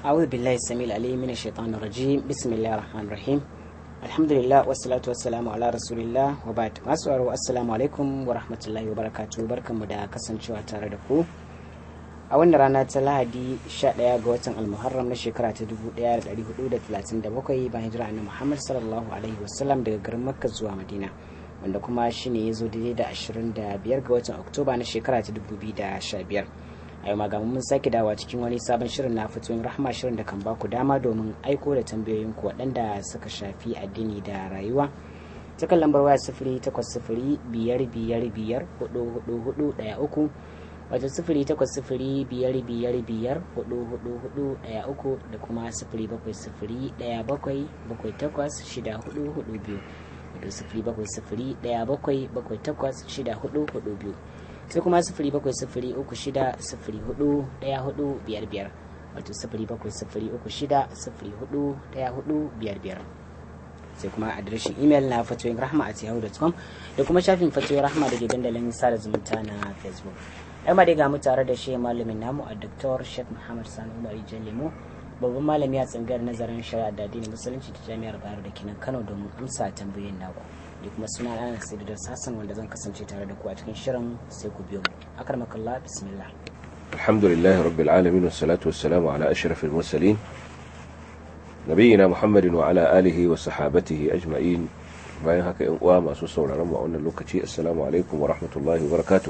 أعوذ بالله السميع العليم من الشيطان الرجيم بسم الله الرحمن الرحيم الحمد لله والصلاة والسلام على رسول الله وبعد masu assalamu alaikum wa rahmatullahi wa barakatuh barkanmu da kasancewa tare da ku a wannan rana ta lahadi 11 ga watan almuharram na shekara ta 1437 bayan hijira annabi muhammad sallallahu alaihi wasallam daga garin makka zuwa madina wanda kuma shine ya zo daidai da 25 ga watan oktoba na shekara ta 2015 a yau magamun mun sake dawa cikin wani sabon shirin na fitoyin rahama shirin da kan ba ku dama domin aiko da tambayoyin ku waɗanda suka shafi addini da rayuwa ta kan lambar waya sifiri takwas sifiri biyar biyar biyar hudu hudu hudu ɗaya uku wato sifiri takwas sifiri biyar biyar biyar hudu hudu hudu ɗaya uku da kuma sifiri bakwai sifiri ɗaya bakwai bakwai takwas shida hudu hudu biyu wato sifiri bakwai sifiri ɗaya bakwai bakwai takwas shida hudu hudu biyu sai kuma sifiri bakwai sifiri uku shida sifiri hudu daya hudu biyar biyar wato sifiri bakwai sifiri uku shida sifiri hudu daya hudu biyar biyar sai kuma adireshin imel na fatoyin rahma a yahoo.com da kuma shafin fatoyin rahma da ke dandalin sada zumunta na facebook ai ma dai ga mu tare da shi malamin namu a dr sheikh muhammad sani umar lemo babban malami a tsangar nazarin shari'a da addinin musulunci ta jami'ar bayero da kenan kano domin amsa tambayoyin naku da kuma suna ana sai da sassan wanda zan kasance tare da ku a cikin shirin sai ku biyo mu akarmakallah bismillah alhamdulillah rabbil alamin wassalatu wassalamu ala ashrafil mursalin nabiyina muhammadin wa ala alihi wa sahabatihi ajma'in bayan haka yan uwa masu sauraron mu a wannan lokaci assalamu alaikum wa rahmatullahi wa barakatuh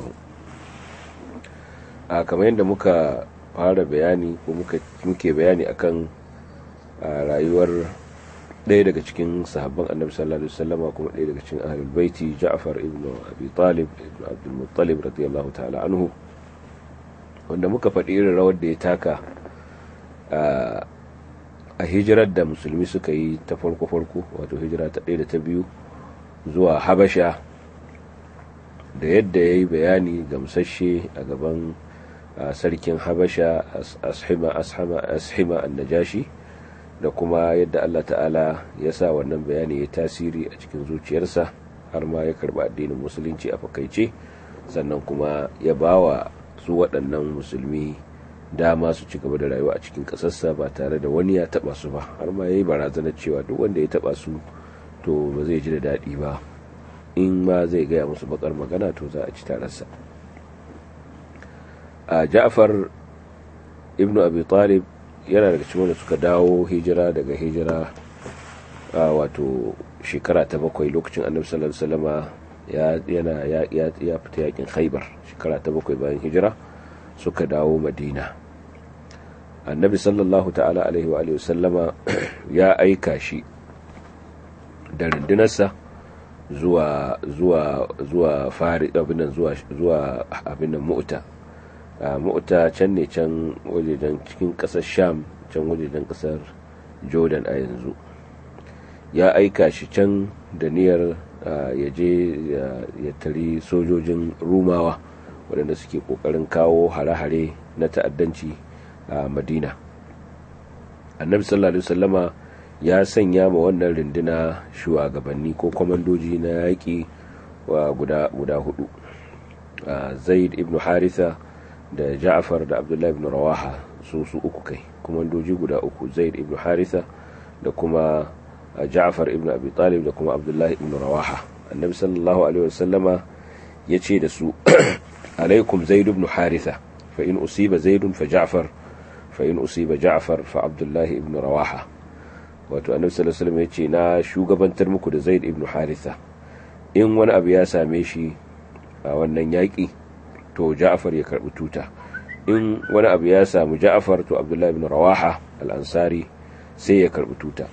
a kamar yadda muka fara bayani ko muke bayani akan rayuwar ɗaya daga cikin sahabban annabi sallallahu alaihi wasallama kuma ɗaya daga cikin ahlul baiti Ja'far ibn Abi Talib ibn Abdul Muttalib radiyallahu ta'ala anhu wanda muka faɗi irin rawar da ya taka a hijirar da musulmi suka yi ta farko farko wato hijira ta ɗaya da ta biyu zuwa Habasha da yadda ya yi bayani gamsashe a gaban sarkin Habasha ashima ashima an-najashi da kuma yadda Allah ta'ala ya sa wannan bayani ya tasiri a cikin zuciyarsa har ma ya karba addinin musulunci a fakaice sannan kuma ya bawa su waɗannan musulmi dama su ci gaba da rayuwa a cikin ƙasarsa ba tare da wani ya taɓa su ba har ma ya yi barazanar cewa duk wanda ya taɓa su to ba zai ji da daɗi ba in ma zai gaya musu bakar magana to za a ci tararsa a ja'far ibnu abi talib yana daga cikin wanda suka dawo hijira daga hijira wato shekara ta bakwai lokacin annabi sallallahu alaihi wasallama ya yana ya ya fita yakin khaybar shekara ta bakwai bayan hijira suka dawo madina annabi sallallahu ta'ala alaihi wa alihi wasallama ya aika shi da rundunarsa zuwa zuwa zuwa fari abin zuwa zuwa abin mu'ta mu'ta can ne can wajejen cikin kasar sham can wajejen kasar jordan a yanzu ya aika shi can da niyyar ya je ya tari sojojin rumawa waɗanda suke ƙoƙarin kawo hare-hare na ta'addanci a madina annabi sallallahu alaihi wasallama ya sanya ma wannan runduna shugabanni ko kwamandoji na yaƙi guda hudu zaid ibn haritha da ja'far da abdullahi ibn rawaha su su uku kai kumandoji guda uku zaid ibn haritha da kuma ja'far ibn abi talib da kuma abdullahi ibn rawaha annabi sallallahu alaihi wasallama ya ce da su alaikum zaid ibn haritha fa in usiba zaidun fa ja'far fa in usiba ja'far fa abdullahi ibn rawaha wato annabi sallallahu alaihi wasallam ya ce na shugabantar muku da zaid ibn haritha in wani abu ya same shi a wannan yaƙi to ja'far ya karbi tuta in wani abu ya samu ja'far to abdullahi ibn rawaha al-ansari sai ya karbi tuta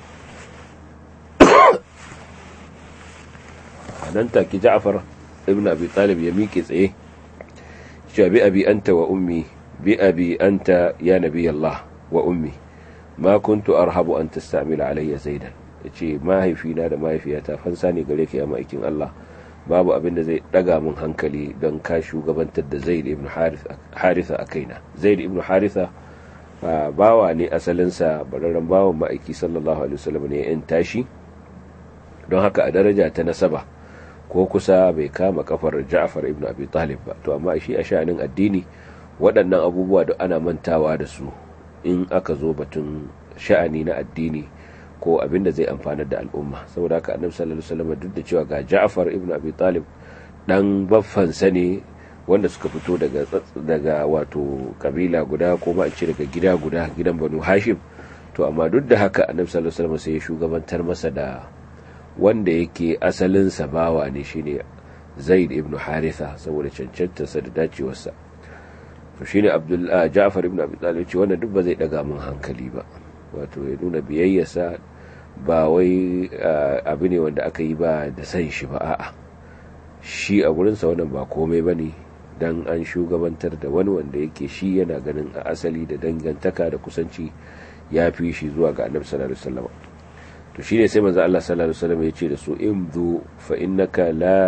nan take ja'far ibn abi talib ya miƙe tsaye cewa bi abi anta wa ummi bi abi anta ya nabi Allah wa ummi ma kuntu arhabu an tastamila alayya zaidan yace mahaifina da mahaifiyata fansa ne gare ka ya ma'aikin Allah babu abin da zai daga mun hankali don ka shugabantar da zaid ibn haritha a kaina zaid ibn haritha bawa ne asalinsa bararren bawan ma'aiki sallallahu alaihi wasallam ne yan tashi don haka a daraja ta nasaba ko kusa bai kama kafar ja'far ibn abi talib ba to amma shi a sha'anin addini waɗannan abubuwa da ana mantawa da su in aka zo batun sha'ani na addini ko abin da zai amfanar da al'umma saboda haka annabi sallallahu alaihi wasallam duk da cewa ga Ja'far ibn Abi Talib dan baffansa ne wanda suka fito daga daga wato kabila guda ko ba ce daga gida guda gidan Banu Hashim to amma duk da haka annabi sallallahu alaihi wasallam sai ya shugabantar masa da wanda yake asalin sa bawa ne shine Zaid ibn Haritha saboda cancantarsa da dacewarsa to shine Abdul Ja'far ibn Abi Talib ce wannan duk ba zai daga mun hankali ba wato ya nuna biyayyarsa ba wai abu ne wanda aka yi ba da san shi ba a'a shi a gurinsa wannan ba komai ba ne don an shugabantar da wani wanda yake shi yana ganin a asali da dangantaka da kusanci ya fi shi zuwa ga annabi sallallahu alaihi wasallam to shine sai manzo Allah sallallahu alaihi wasallam ya ce da su imdu fa innaka la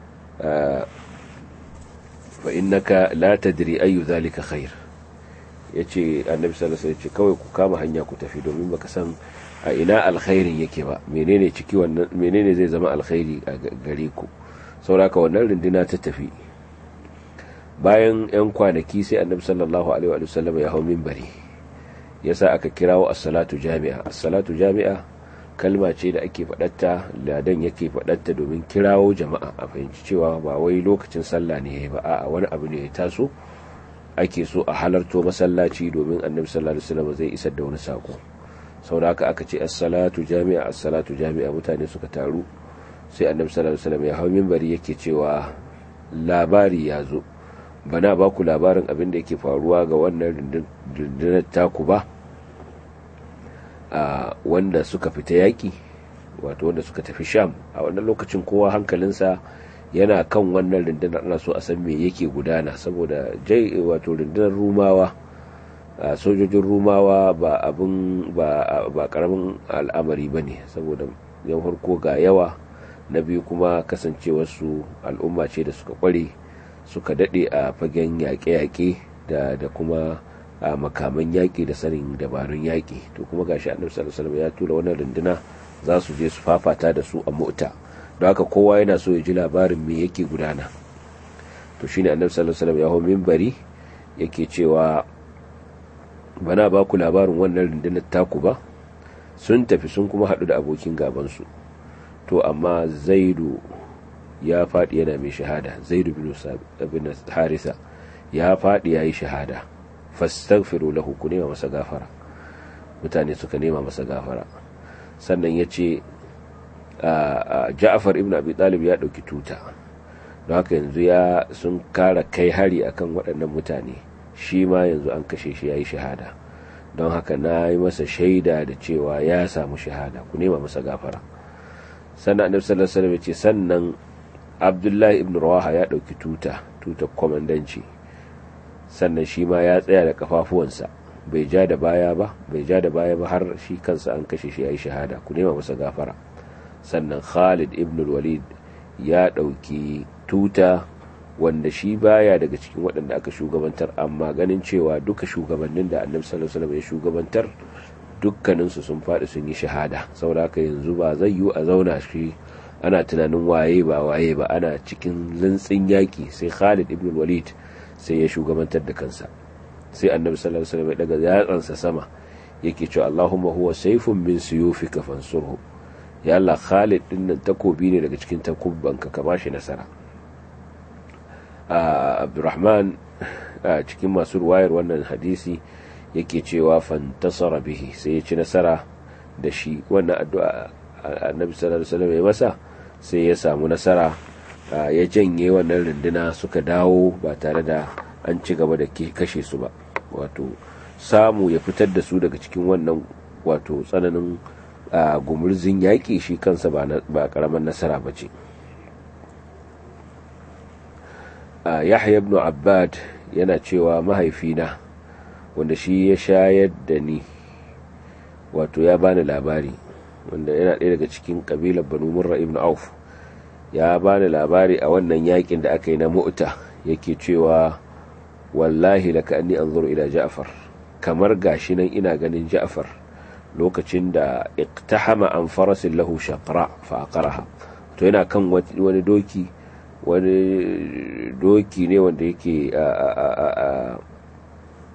fa innaka la tadri ayu zalika khair yace annabi sallallahu alaihi wasallam ya ce kawai ku kama hanya ku tafi domin baka san a ina alkhairin yake ba menene ciki wannan menene zai zama alkhairi a gare ku sauraka wannan runduna ta tafi bayan yan kwanaki sai annabi sallallahu alaihi wa sallam ya hau minbari yasa aka kirawo as-salatu jami'a as-salatu jami'a kalma ce da ake faɗatta ladan yake faɗatta domin kirawo jama'a a fahimci cewa ba wai lokacin sallah ne yayi ba a'a wani abu ne ya taso ake so a halarto masallaci domin annabi sallallahu alaihi wasallam zai isar da wani sako sau da aka ce as-salatu jami'a as-salatu jami'a mutane suka taru sai annabi sallallahu alaihi wasallam ya hau minbari yake cewa labari ya zo bana ba ku labarin abin da yake faruwa ga wannan rundunar taku ba a wanda suka fita yaki wato wanda suka tafi sham a wannan lokacin kowa hankalinsa yana kan wannan rundunar ana so a san me yake gudana saboda jai wato rundunar rumawa sojojin rumawa ba abin ba karamin al'amari ba ne saboda yan farko ga yawa na biyu kuma kasancewarsu al'umma ce da suka kware suka daɗe a fagen yaƙe-yaƙe da kuma a makaman yaƙi da sanin dabarun yaƙi to kuma gashi annabi sallallahu alaihi wasallam ya tura wannan runduna za su je su fafata da su a mota don haka kowa yana so ya ji labarin me yake gudana to shine annabi sallallahu alaihi wasallam ya hau minbari yake cewa bana ba ku labarin wannan rundunar taku ba sun tafi sun kuma haɗu da abokin gabansu to amma zaidu ya faɗi yana mai shahada zaidu bin harisa ya faɗi ya yi shahada fastaghfiru lahu ku nema masa gafara mutane suka nema masa gafara sannan ya ce ja'afar ibn abi talib ya ɗauki tuta don haka yanzu ya sun kara kai hari akan waɗannan mutane shi ma yanzu an kashe shi ya yi shahada don haka na yi masa shaida da cewa ya samu shahada ku nema masa gafara sannan annabi sallallahu alaihi wasallam ce sannan abdullahi ibn rawaha ya dauki tuta tutar komandanci sannan shi ma ya tsaya da kafafuwansa bai ja da baya ba bai ja da baya ba har shi kansa an kashe shi ya yi shahada ku nema masa gafara sannan khalid ibn walid ya dauki tuta wanda shi baya daga cikin waɗanda aka shugabantar amma ganin cewa duka shugabannin da annabi sallallahu alaihi wasallam ya shugabantar dukkaninsu sun faɗi sun yi shahada saboda haka yanzu ba zai yiwu a zauna shi ana tunanin waye ba waye ba ana cikin lintsin yaƙi sai Khalid ibn Walid sai ya shugabantar da kansa sai annabi sallallahu alaihi wasallam ya daga yatsansa sama yake cewa Allahumma huwa sayfun min suyufika fansurhu ya Allah Khalid din nan takobi ne daga cikin takubbanka ka bashi nasara Abdurrahman cikin masu ruwayar wannan hadisi yake cewa fantasara bihi sai ya ci nasara da shi wannan addu'a annabi sallallahu alaihi wasallam ya masa sai ya samu nasara ya janye wannan runduna suka dawo ba tare da an ci gaba da kashe su ba wato samu ya fitar da su daga cikin wannan wato tsananin gumurzin yaƙi shi kansa ba ƙaramin nasara ba ce yahya ibn abbad yana cewa mahaifina wanda shi ya shayar da ni wato ya bani labari wanda yana ɗaya daga cikin ƙabilar banu murra ibn auf ya bani labari a wannan yakin da aka yi na mu'ta yake cewa wallahi laka anni anzuru ila ja'far kamar gashi nan ina ganin ja'far lokacin da iqtahama an farasin lahu shaqra fa aqaraha to yana kan wani doki wani doki ne wanda yake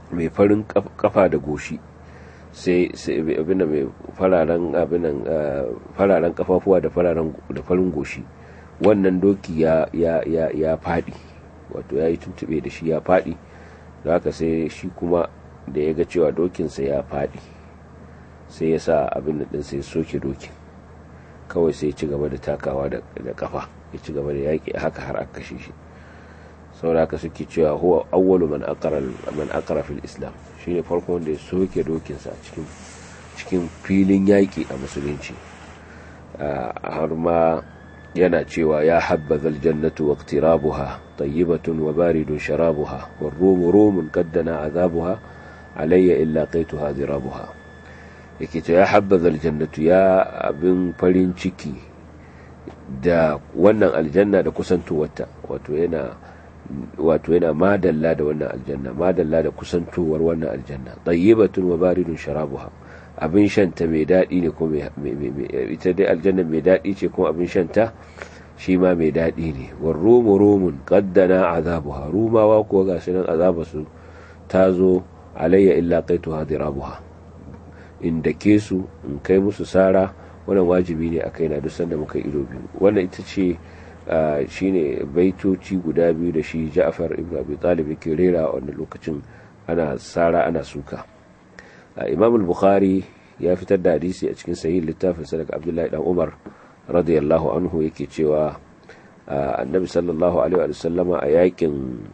mai farin kafa da goshi sai abin da mai fararen abinan fararen kafafuwa da fararen da farin goshi wannan doki ya ya ya ya fadi wato ya yi tuntube da shi ya fadi da haka sai shi kuma da ya ga cewa dokinsa ya fadi sai ya sa abin da sai soke dokin kawai sai ci gaba da takawa da kafa ya ci gaba da yaƙi haka har aka kashe shi saboda haka suke cewa huwa awwalu man aqara man aqara fil islam shine farko wanda ya soke dokinsa a cikin cikin filin yaƙi a musulunci har ma yana cewa ya habbaza aljannatu wa iqtirabuha tayyibatun wa baridun sharabuha war rumu rumun qaddana azabuha alayya illa qaituha zirabuha yake cewa ya habbaza aljannatu ya abin farin ciki da wannan aljanna da kusantowarta wato yana wato yana madalla da wannan aljanna madalla da kusantowar wannan aljanna tayyibatun wa baridun sharabuha abin shanta mai daɗi ne ko ita dai aljanna mai daɗi ce kuma abin shanta shi ma mai daɗi ne war rumu rumun qaddana azabuha rumawa kuwa ga shi nan azaba su ta zo alayya illa qaitu hadirabuha inda ke su in kai musu sara wannan wajibi ne a kaina duk sanda muka ido biyu wannan ita ce shine baitoci guda biyu da shi Ja'far ibn Abi Talib yake rera a wannan lokacin ana sara ana suka Imam al-Bukhari ya fitar da hadisi a cikin sahih littafin sadaka Abdullahi dan Umar radiyallahu anhu yake cewa annabi sallallahu alaihi wa sallama a yakin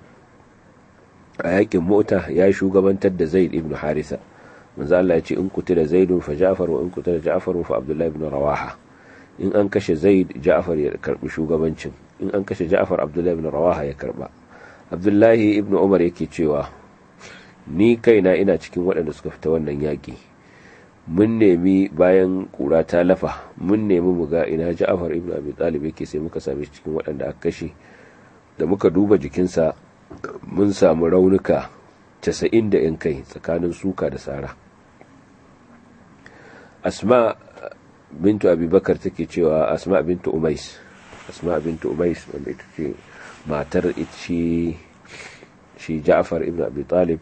a yakin mota ya shugabantar da Zaid ibn Haritha manzo Allah ya ce in kutila Zaidun fa Ja'far wa in kutila Ja'far fa Abdullahi ibn Rawaha in an kashe zaid ja'far ya karbi shugabancin in an kashe ja'far abdullahi ibn rawaha ya karba abdullahi ibn umar yake cewa ni kaina ina cikin waɗanda suka fita wannan yaƙi mun nemi bayan ƙura ta lafa mun nemi mu ga ina ja'far ibn abi talib yake sai muka same shi cikin waɗanda aka kashe da muka duba jikinsa mun samu raunuka casa'in da yan kai tsakanin suka da sara asma bintu abubakar take cewa asma bintu umais asma bintu umais wanda ita ce matar shi shi ja'far ibn abi talib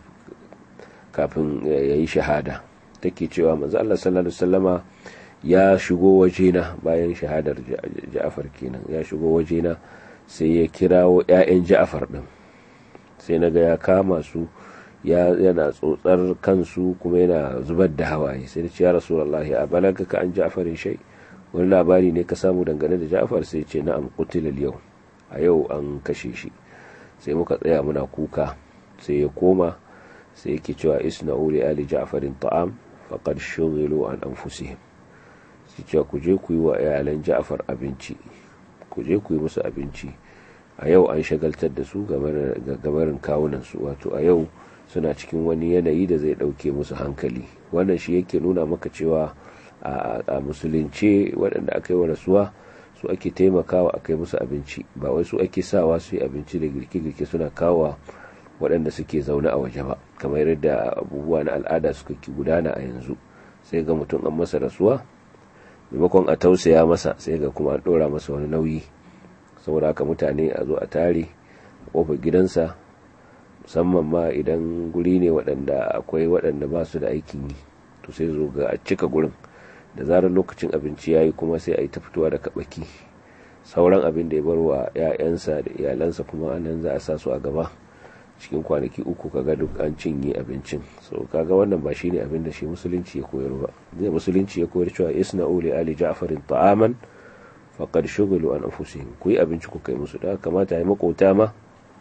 kafin ya yi shahada take cewa manzo Allah sallallahu alaihi wasallama ya shigo wajena bayan shahadar ja'far kenan ya shigo wajena sai ya kirawo ƴaƴan ja'far din sai naga ya kama su yana tsotsar kansu kuma yana zubar da hawaye sai da ce ya rasulullahi a balaga ka an ja'farin shai wani labari ne ka samu dangane da ja'far sai ce na'am qutilal yau a yau an kashe shi sai muka tsaya muna kuka sai ya koma sai yake cewa isna'u li ali ja'farin ta'am faqad shughilu an anfusihim sai cewa ku je ku yi wa iyalan ja'far abinci ku je ku yi musu abinci a yau an shagaltar da su gabarin kawunan su wato a yau suna cikin wani yanayi da zai ɗauke musu hankali wannan shi yake nuna maka cewa a musulunce waɗanda aka yi wa rasuwa su ake taimakawa a kai musu abinci ba wai su ake sawa su yi abinci da girke-girke suna kawo waɗanda suke zaune a waje ba kamar yadda abubuwa na al'ada suka ki gudana a yanzu sai ga mutum an masa rasuwa maimakon a tausaya masa sai ga kuma an ɗora masa wani nauyi saboda haka mutane a zo a tare kofar gidansa musamman ma idan guri ne waɗanda akwai waɗanda ba su da aikin yi to sai zo ga a cika gurin da zarar lokacin abinci ya yi kuma sai a yi ta fitowa da kaɓaki sauran abin da ya bar wa 'ya'yansa da iyalansa kuma nan za a sa su a gaba cikin kwanaki uku kaga duk an cinye abincin so kaga wannan ba shine abin da shi musulunci ya koyar ba zai musulunci ya koyar cewa isna uli ali ja'farin ta'aman faqad shughilu an anfusihim ku yi abinci ku kai musu da kamata ya makota ma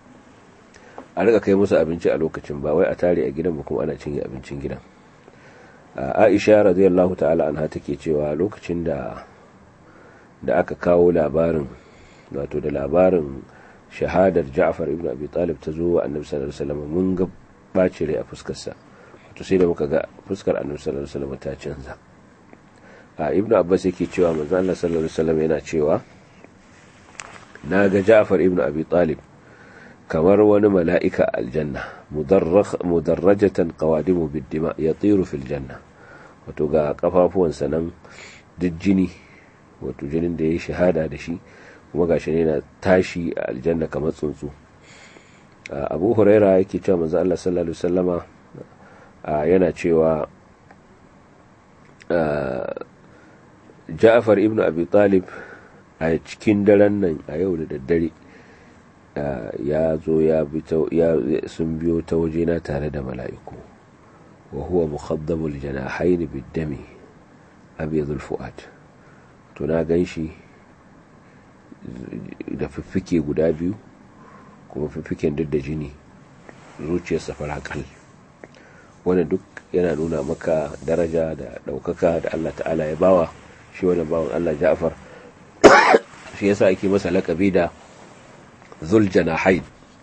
a riga kai musu abinci a lokacin ba wai a tare a gidan ba kuma ana cinye abincin gidan aisha radiyallahu ta'ala anha take cewa lokacin da da aka kawo labarin wato da labarin shahadar Ja'far ibn Abi Talib ta zo wa Annabi sallallahu alaihi wasallam mun ga baci rai a fuskar sa wato sai da muka ga fuskar Annabi sallallahu alaihi wasallam ta canza a Ibn Abbas yake cewa manzo Allah sallallahu alaihi wasallam yana cewa na ga Ja'far ibn Abi Talib kamar wani mala'ika aljanna mudarrajatan qawadimu bid-dima yatiru fil janna wato ga kafafuwansa nan duk jini wato jinin da ya yi shahada da shi kuma gashi ne na tashi a aljanna kamar tsuntsu abu huraira yake cewa manzo Allah sallallahu alaihi wasallama yana cewa ja'far ibn abi talib a cikin daren nan a yau da daddare ya zo ya sun biyo ta wajena tare da mala'iku wa huwa mukhaddamul janahayn bid-dami abyadul fuad to na ganshi da fiffike guda biyu kuma fiffiken duk da jini zuciyarsa farakal wannan duk yana nuna maka daraja da daukaka da Allah ta'ala ya bawa shi wannan bawan Allah Ja'far shi yasa ake masa laƙabi da zul janahain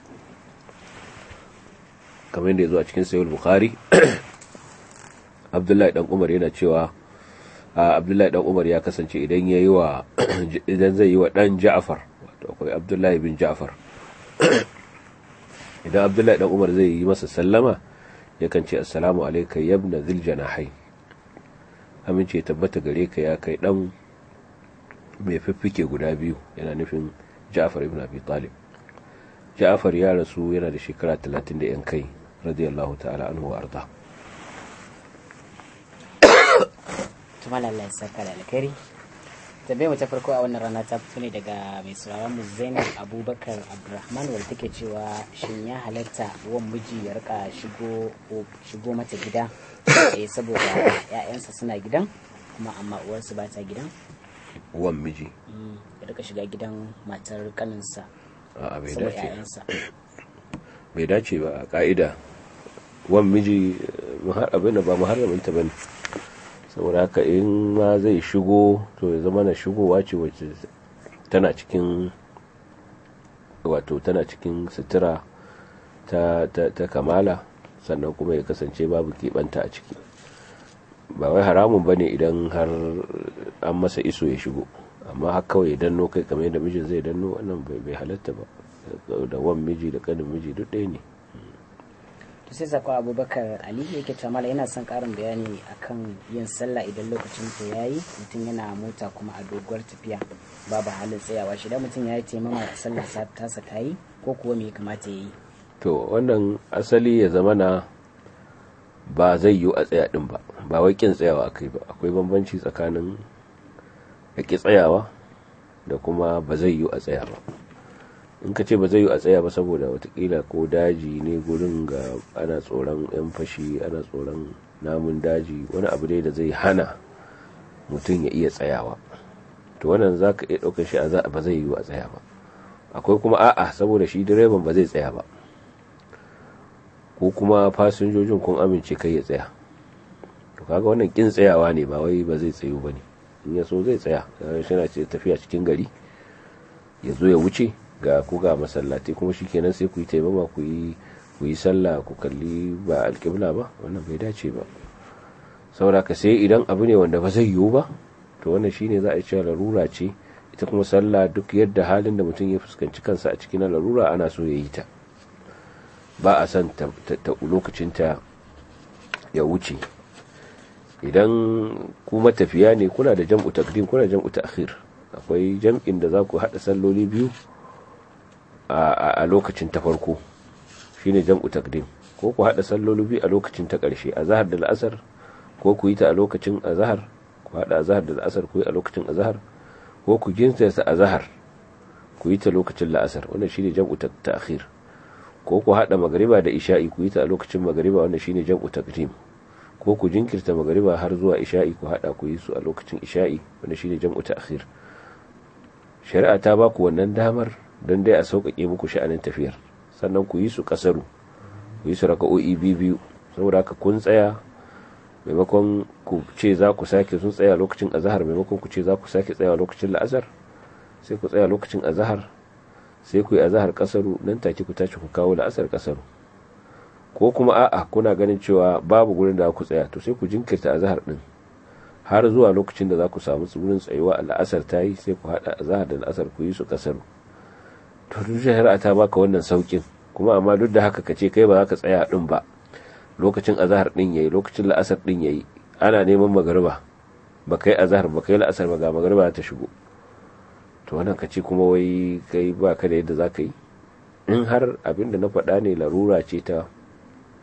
kamar yadda ya zo a cikin sayul bukhari abdullahi dan umar yana cewa abdullahi dan umar ya kasance idan ya yi wa idan zai yi wa dan ja'far wato akwai abdullahi bin ja'far idan abdullahi dan umar zai yi masa sallama yakan ce assalamu alayka yabna zil janahain amince tabbata gare ka ya kai dan mai fiffike guda biyu yana nufin ja'far ibn abi talib ja'far ya rasu yana da shekara 30 da yan kai radiyallahu ta'ala anhu wa arda tuma lallai saka da alkhairi tambayar mu ta farko a wannan rana ta fito ne daga mai sauraron mu Zainab Abubakar Abdulrahman wanda take cewa shin ya halatta wan miji ya rika shigo shigo mata gida eh saboda ƴaƴansa suna gidan kuma amma uwarsu ba ta gidan wan miji ya rika shiga gidan matar kaninsa a bai saboda dace ƴaƴansa bai dace ba a ka'ida wan miji abin da ba muharraminta ba ne saboda haka in ma zai shigo to ya zama na shigowa ce wacce tana cikin wato tana cikin sutura ta, ta, ta kamala sannan kuma ya kasance babu keɓanta a ciki ba wai haramun ba ne idan har an masa iso ya shigo amma har kawai ya danno kai kamar yadda mijin zai danno wannan bai halatta ba da wan miji da kanin miji duk ɗaya ne to sai sako abubakar ali yake cewa mala yana son karin bayani akan yin sallah idan lokacin ta yayi mutum yana mota kuma a doguwar tafiya babu halin tsayawa shi da mutum yayi taimama sallah sa tasa ta yi ko kuwa me ya kamata ya yi to wannan asali ya zama na ba zai yiwu a tsaya din ba ba wai kin tsayawa akai ba akwai bambanci tsakanin da ki tsayawa da kuma ba zai yiwu a tsaya ba in ka ce ba zai yi a tsaya ba saboda watakila ko daji ne gurin ga ana tsoron 'yan fashi ana tsoron namun daji wani abu dai da zai hana mutum ya iya tsayawa to wannan za ka iya ɗaukar shi a za ba zai yi a tsaya ba akwai kuma a'a saboda shi direban ba zai tsaya ba ko kuma fasinjojin kun amince kai ya tsaya to kaga wannan kin tsayawa ne ba wai ba zai tsayu ba ne in ya so zai tsaya shi na ce tafiya cikin gari ya zo ya wuce ga ku ga masallatai kuma shikenan sai ku yi taimama ku yi ku yi sallah ku kalli ba alƙibla ba wannan bai dace ba saboda ka sai idan abu ne wanda ba zai yiwu ba to wannan shine za a cewa larura ce ita kuma sallah duk yadda halin da mutum ya fuskanci kansa a cikin larura ana so ya yi ta ba a son ta lokacin ta ya wuce idan ku matafiya ne kuna da jam'u takdim kuna jam'u ta'khir akwai jam'in da za ku haɗa salloli biyu a lokacin ta farko shine jam'u takdim ko ku hada salloli biyu a lokacin ta karshe a zahar da la'asar ko ku yi ta a lokacin azhar ku hada azhar da la'asar ku yi a lokacin azhar ko ku jinsa ta azhar ku yi ta lokacin la'asar wannan shine jam'u ta'khir ko ku hada magriba da isha'i ku yi ta a lokacin magriba wannan shine jam'u takdim ko ku jinkirta magriba har zuwa isha'i ku hada ku yi su a lokacin isha'i wannan shine jam'u ta'khir shari'a ta ba ku wannan damar don dai a sauƙaƙe muku sha'anin tafiyar sannan ku yi su ƙasaru ku yi su raka'o'i biyu saboda haka kun tsaya maimakon ku ce za ku sake sun tsaya lokacin azahar maimakon ku ce za ku sake tsaya lokacin la'asar sai ku tsaya lokacin azahar sai ku yi azahar ƙasaru nan take ku tashi ku kawo la'asar ƙasaru ko kuma a'a kuna ganin cewa babu gurin da ku tsaya to sai ku jinkirta azahar din har zuwa lokacin da za ku samu wurin tsayuwa a la'asar ta yi sai ku haɗa azahar da la'asar ku yi su ƙasaru to duk shari'a ta baka wannan saukin kuma amma duk da haka kace kai ba za ka tsaya din ba lokacin azhar din yayi lokacin la'asar din yayi ana neman magariba ba kai azhar ba kai la'asar ba ga magariba ta shigo to wannan kace kuma wai kai ba ka da yadda za ka yi in har abin da na faɗa ne larura ce ta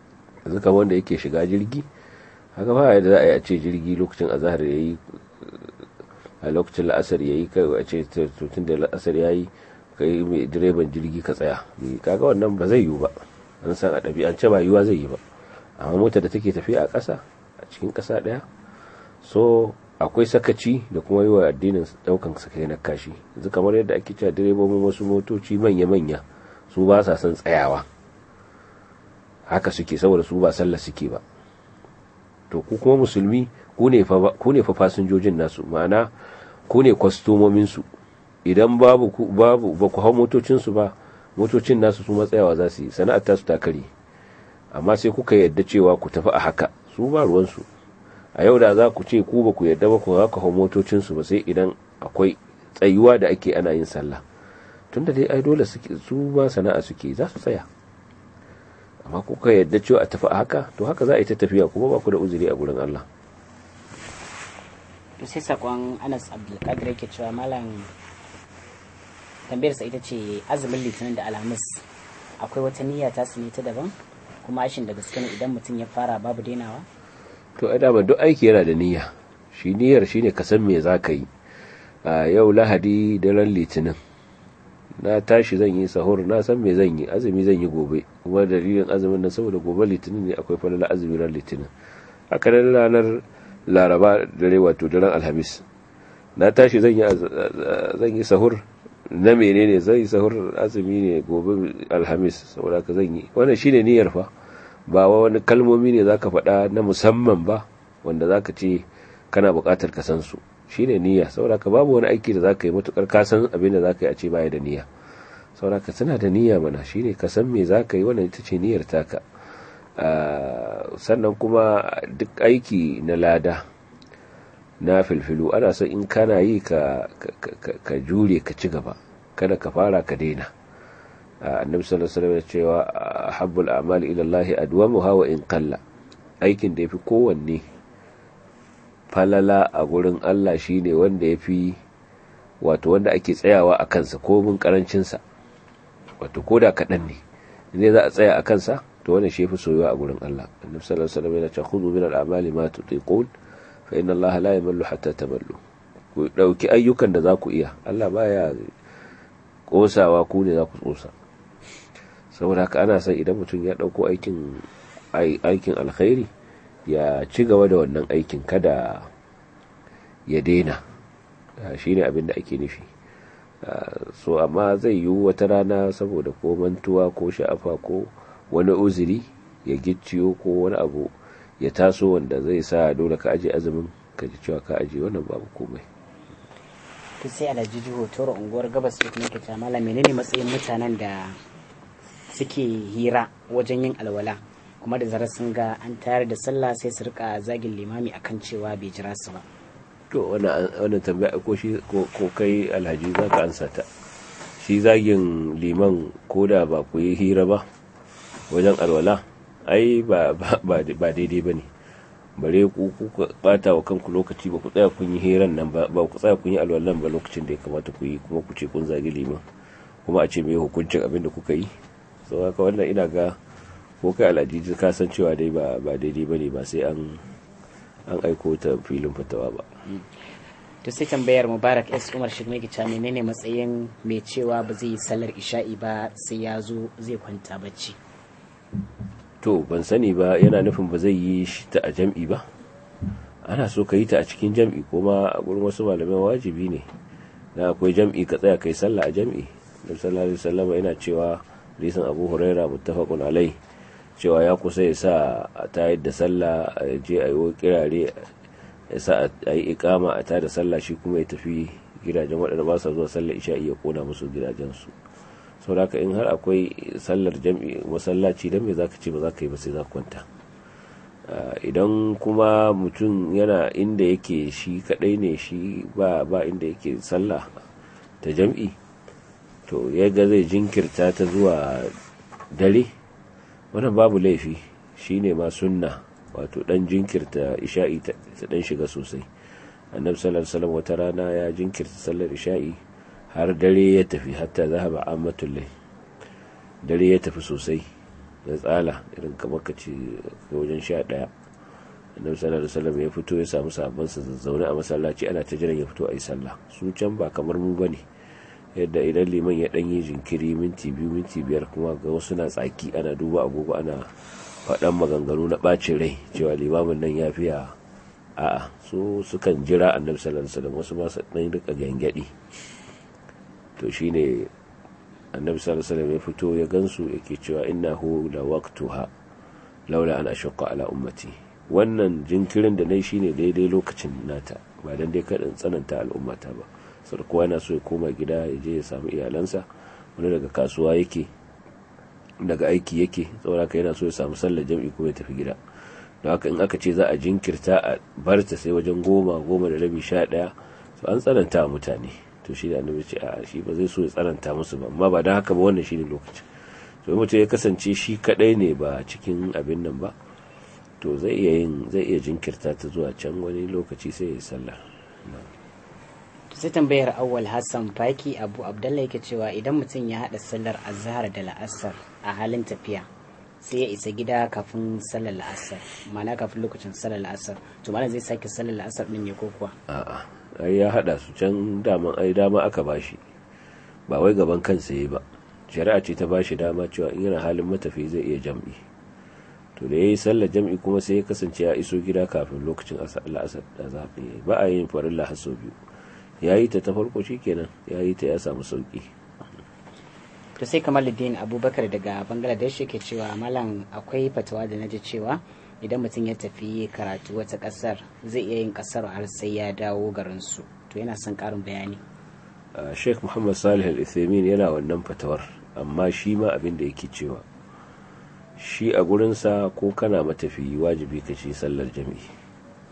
yanzu kamar wanda yake shiga jirgi haka ba yadda za a yi a ce jirgi lokacin azahar ya yi a lokacin la'asar ya yi kai a ce tutun da la'asar ya yi ka yi mai direban jirgi ka tsaya kaga wannan ba zai yiwu ba an san a ɗabi'ance ba yiwuwa zai yi ba amma mota da take tafiya a ƙasa a cikin ƙasa ɗaya so akwai sakaci da kuma yi wa addinin ɗaukan sakai na kashi yanzu kamar yadda ake cewa direbobin wasu motoci manya-manya su ba sa son tsayawa haka suke saboda su ba sallah suke ba to ku kuma musulmi ku ne fa fasinjojin nasu ma'ana ku ne kwastomominsu idan babu babu ba ku hau motocinsu ba motocin nasu su matsayawa za su yi sana'ar tasu ta kare amma sai kuka yadda cewa ku tafi a haka su ba ruwansu a yau da za ku ce ku ba ku yadda ba ku haka hau motocinsu ba sai idan akwai tsayuwa da ake ana yin sallah tunda dai ai dole su ba sana'a suke za su tsaya amma kuka yadda cewa a tafi a haka to haka za a yi ta tafiya kuma ba ku da uzuri a gurin Allah to sai sakon Anas Abdulkadir yake cewa malam tambayar sa ita ce azumin litinin da alhamis akwai wata niyya ta su ne ta daban kuma ashin da gaske ne idan mutum ya fara babu dainawa to ai dama duk aiki yana da niyya shi niyyar shine ka san me za ka yi a yau lahadi daren litinin na tashi zan yi sahur na san me zan yi azumi zan yi gobe kuma dalilin azumin nan saboda gobe litinin ne akwai falala azumi ran litinin haka nan ranar laraba dare wato daren alhamis na tashi zan yi zan yi sahur na menene zan yi sahur azumi ne gobe alhamis saboda ka zan yi wannan shine niyyar fa ba wani kalmomi ne zaka faɗa na musamman ba wanda zaka ce kana buƙatar ka san su shine niyya saboda ka babu wani aiki da zaka yi matukar ka san abin da zaka yi a ce baya da niyya saboda ka tana da niyya mana shine ka san me zaka yi wannan ita ce niyyar taka sannan kuma duk aiki na lada na filfilu ana son in kana yi ka ka jure ka ci gaba kada ka fara ka daina annabi sallallahu alaihi wasallam cewa habbul a'mali ila Allah adwamuha wa in qalla aikin da yafi kowanne falala a gurin Allah shine wanda yafi wato wanda ake tsayawa a kansa ko mun karancin sa wato koda kadan ne ne za a tsaya a kansa to wannan shi yafi soyuwa a gurin Allah annabi sallallahu alaihi wasallam yana cewa khudhu min al-a'mali ma tutiqun fa inna Allah la yamallu hatta tamallu ku dauki ayyukan da za ku iya Allah baya kosawa ku ne za ku tsosa saboda haka ana son idan mutum ya dauko aikin aikin alkhairi ya ci gaba da wannan aikin kada ya daina shine abin da ake nufi so amma zai yi wata rana saboda ko mantuwa ko sha'afa ko wani uzuri ya gicciyo ko wani abu ya taso wanda zai sa dole ka aje azumin ka ji cewa ka aje wannan babu komai to sai alhaji jiho toro unguwar gabas da kuma kita mala menene matsayin mutanen da suke hira wajen yin alwala kuma da zarar sun ga an tayar da sallah sai su rika zagin limami akan cewa bai jira su ba to wannan tambaya ko shi ko kai alhaji za ka ansa ta shi zagin liman ko da ba ku yi hira ba wajen alwala ai ba daidai ba ne bare ku ku bata wa kanku lokaci ba ku tsaya kun yi hiran nan ba ba ku tsaya kun yi alwalan ba lokacin da ya kamata ku yi kuma ku ce kun zagi liman kuma a ce me hukuncin abin da kuka yi sau haka wannan ina ga ko kai al'adiji ka san cewa dai ba ba daidai bane ba sai an an aiko ta filin fatawa ba to sai tambayar mubarak s umar shi mai gica menene matsayin mai cewa ba zai yi sallar isha'i ba sai ya zo zai kwanta bacci to ban sani ba yana nufin ba zai yi shi ta a jam'i ba ana so ka yi ta a cikin jam'i kuma a gurin wasu malamai wajibi ne na akwai jam'i ka tsaya kai sallah a jam'i da sallallahu alaihi wasallam yana cewa risan abu huraira muttafaqun alai cewa ya kusa ya sa a tayar da sallah a je a yi kirare ya sa a yi ikama a tayar da sallah shi kuma ya tafi gidajen waɗanda ba sa zuwa sallar isha'i ya kona musu gidajensu sau da in har akwai sallar jam'i masallaci don me za ka ce ba za ka yi ba sai za kwanta idan kuma mutum yana inda yake shi kadai ne shi ba ba inda yake sallah ta jam'i to ya ga zai jinkirta ta zuwa dare wannan babu laifi shi ne ma sunna wato dan jinkirta isha'i ta dan shiga sosai annabi sallallahu alaihi wasallam wata rana ya jinkirta sallar isha'i har dare ya tafi hatta zahaba ammatul lay dare ya tafi sosai na tsala irin kamar ka ce wajen sha ɗaya annabi sallallahu alaihi wasallam ya fito ya samu sabon sa zazzaune a masallaci ana ta jiran ya fito a yi sallah su can ba kamar mu bane yadda idan liman ya ɗanyi jinkiri minti biyu minti biyar kuma ga wasu na tsaki ana duba agogo ana faɗan maganganu na ɓacin rai cewa limamin nan ya fiya a'a su sukan jira annabi sallallahu alaihi wasallam wasu ma su ɗan rika gyangyaɗi to shine annabi sallallahu alaihi wasallam ya fito ya gansu yake cewa innahu la waqtuha laula an ashqa ala ummati wannan jinkirin da nayi shine daidai lokacin nata ba dan dai kadan tsananta al'ummata ba sai kowa yana so ya koma gida ya je ya samu iyalansa wani daga kasuwa yake daga aiki yake saboda ka yana so ya samu sallar jam'i kuma ya tafi gida don haka in aka ce za a jinkirta a barta sai wajen goma goma da rabi sha ɗaya so an tsananta mutane to shi da annabi ce a shi ba zai so ya tsananta musu ba amma ba don haka ba wannan shine lokacin to mutum ya kasance shi kadai ne ba cikin abin nan ba to zai iya yin zai iya jinkirta ta zuwa can wani lokaci sai ya yi sallah sai tambayar awwal hassan faki abu abdullahi yake cewa idan mutum ya haɗa sallar azhar da la'asar a halin tafiya sai ya isa gida kafin sallar la'asar ma'ana kafin lokacin sallar la'asar to mana zai sake sallar la'asar din ne ko kuwa a'a ai ya hada su can daman ai dama aka bashi ba wai gaban kansa yi ba shari'a ce ta bashi dama cewa in yana halin matafi zai iya jam'i to da yayi sallar jam'i kuma sai ya kasance ya iso gida kafin lokacin la'asar da zafi ba a yin farilla har sau biyu yayi ta ta farko shikenan yayi ta ya samu sauki to sai kamaluddin abubakar daga bangladesh yake cewa malam akwai fatawa da naji cewa idan mutum ya tafi karatu wata kasar zai iya yin kasar har sai ya dawo garinsu to yana son karin bayani sheikh muhammad salih al-ithamin yana wannan fatawar amma shi ma abin da yake cewa shi a gurinsa ko kana matafiyi wajibi ka ci sallar jami'i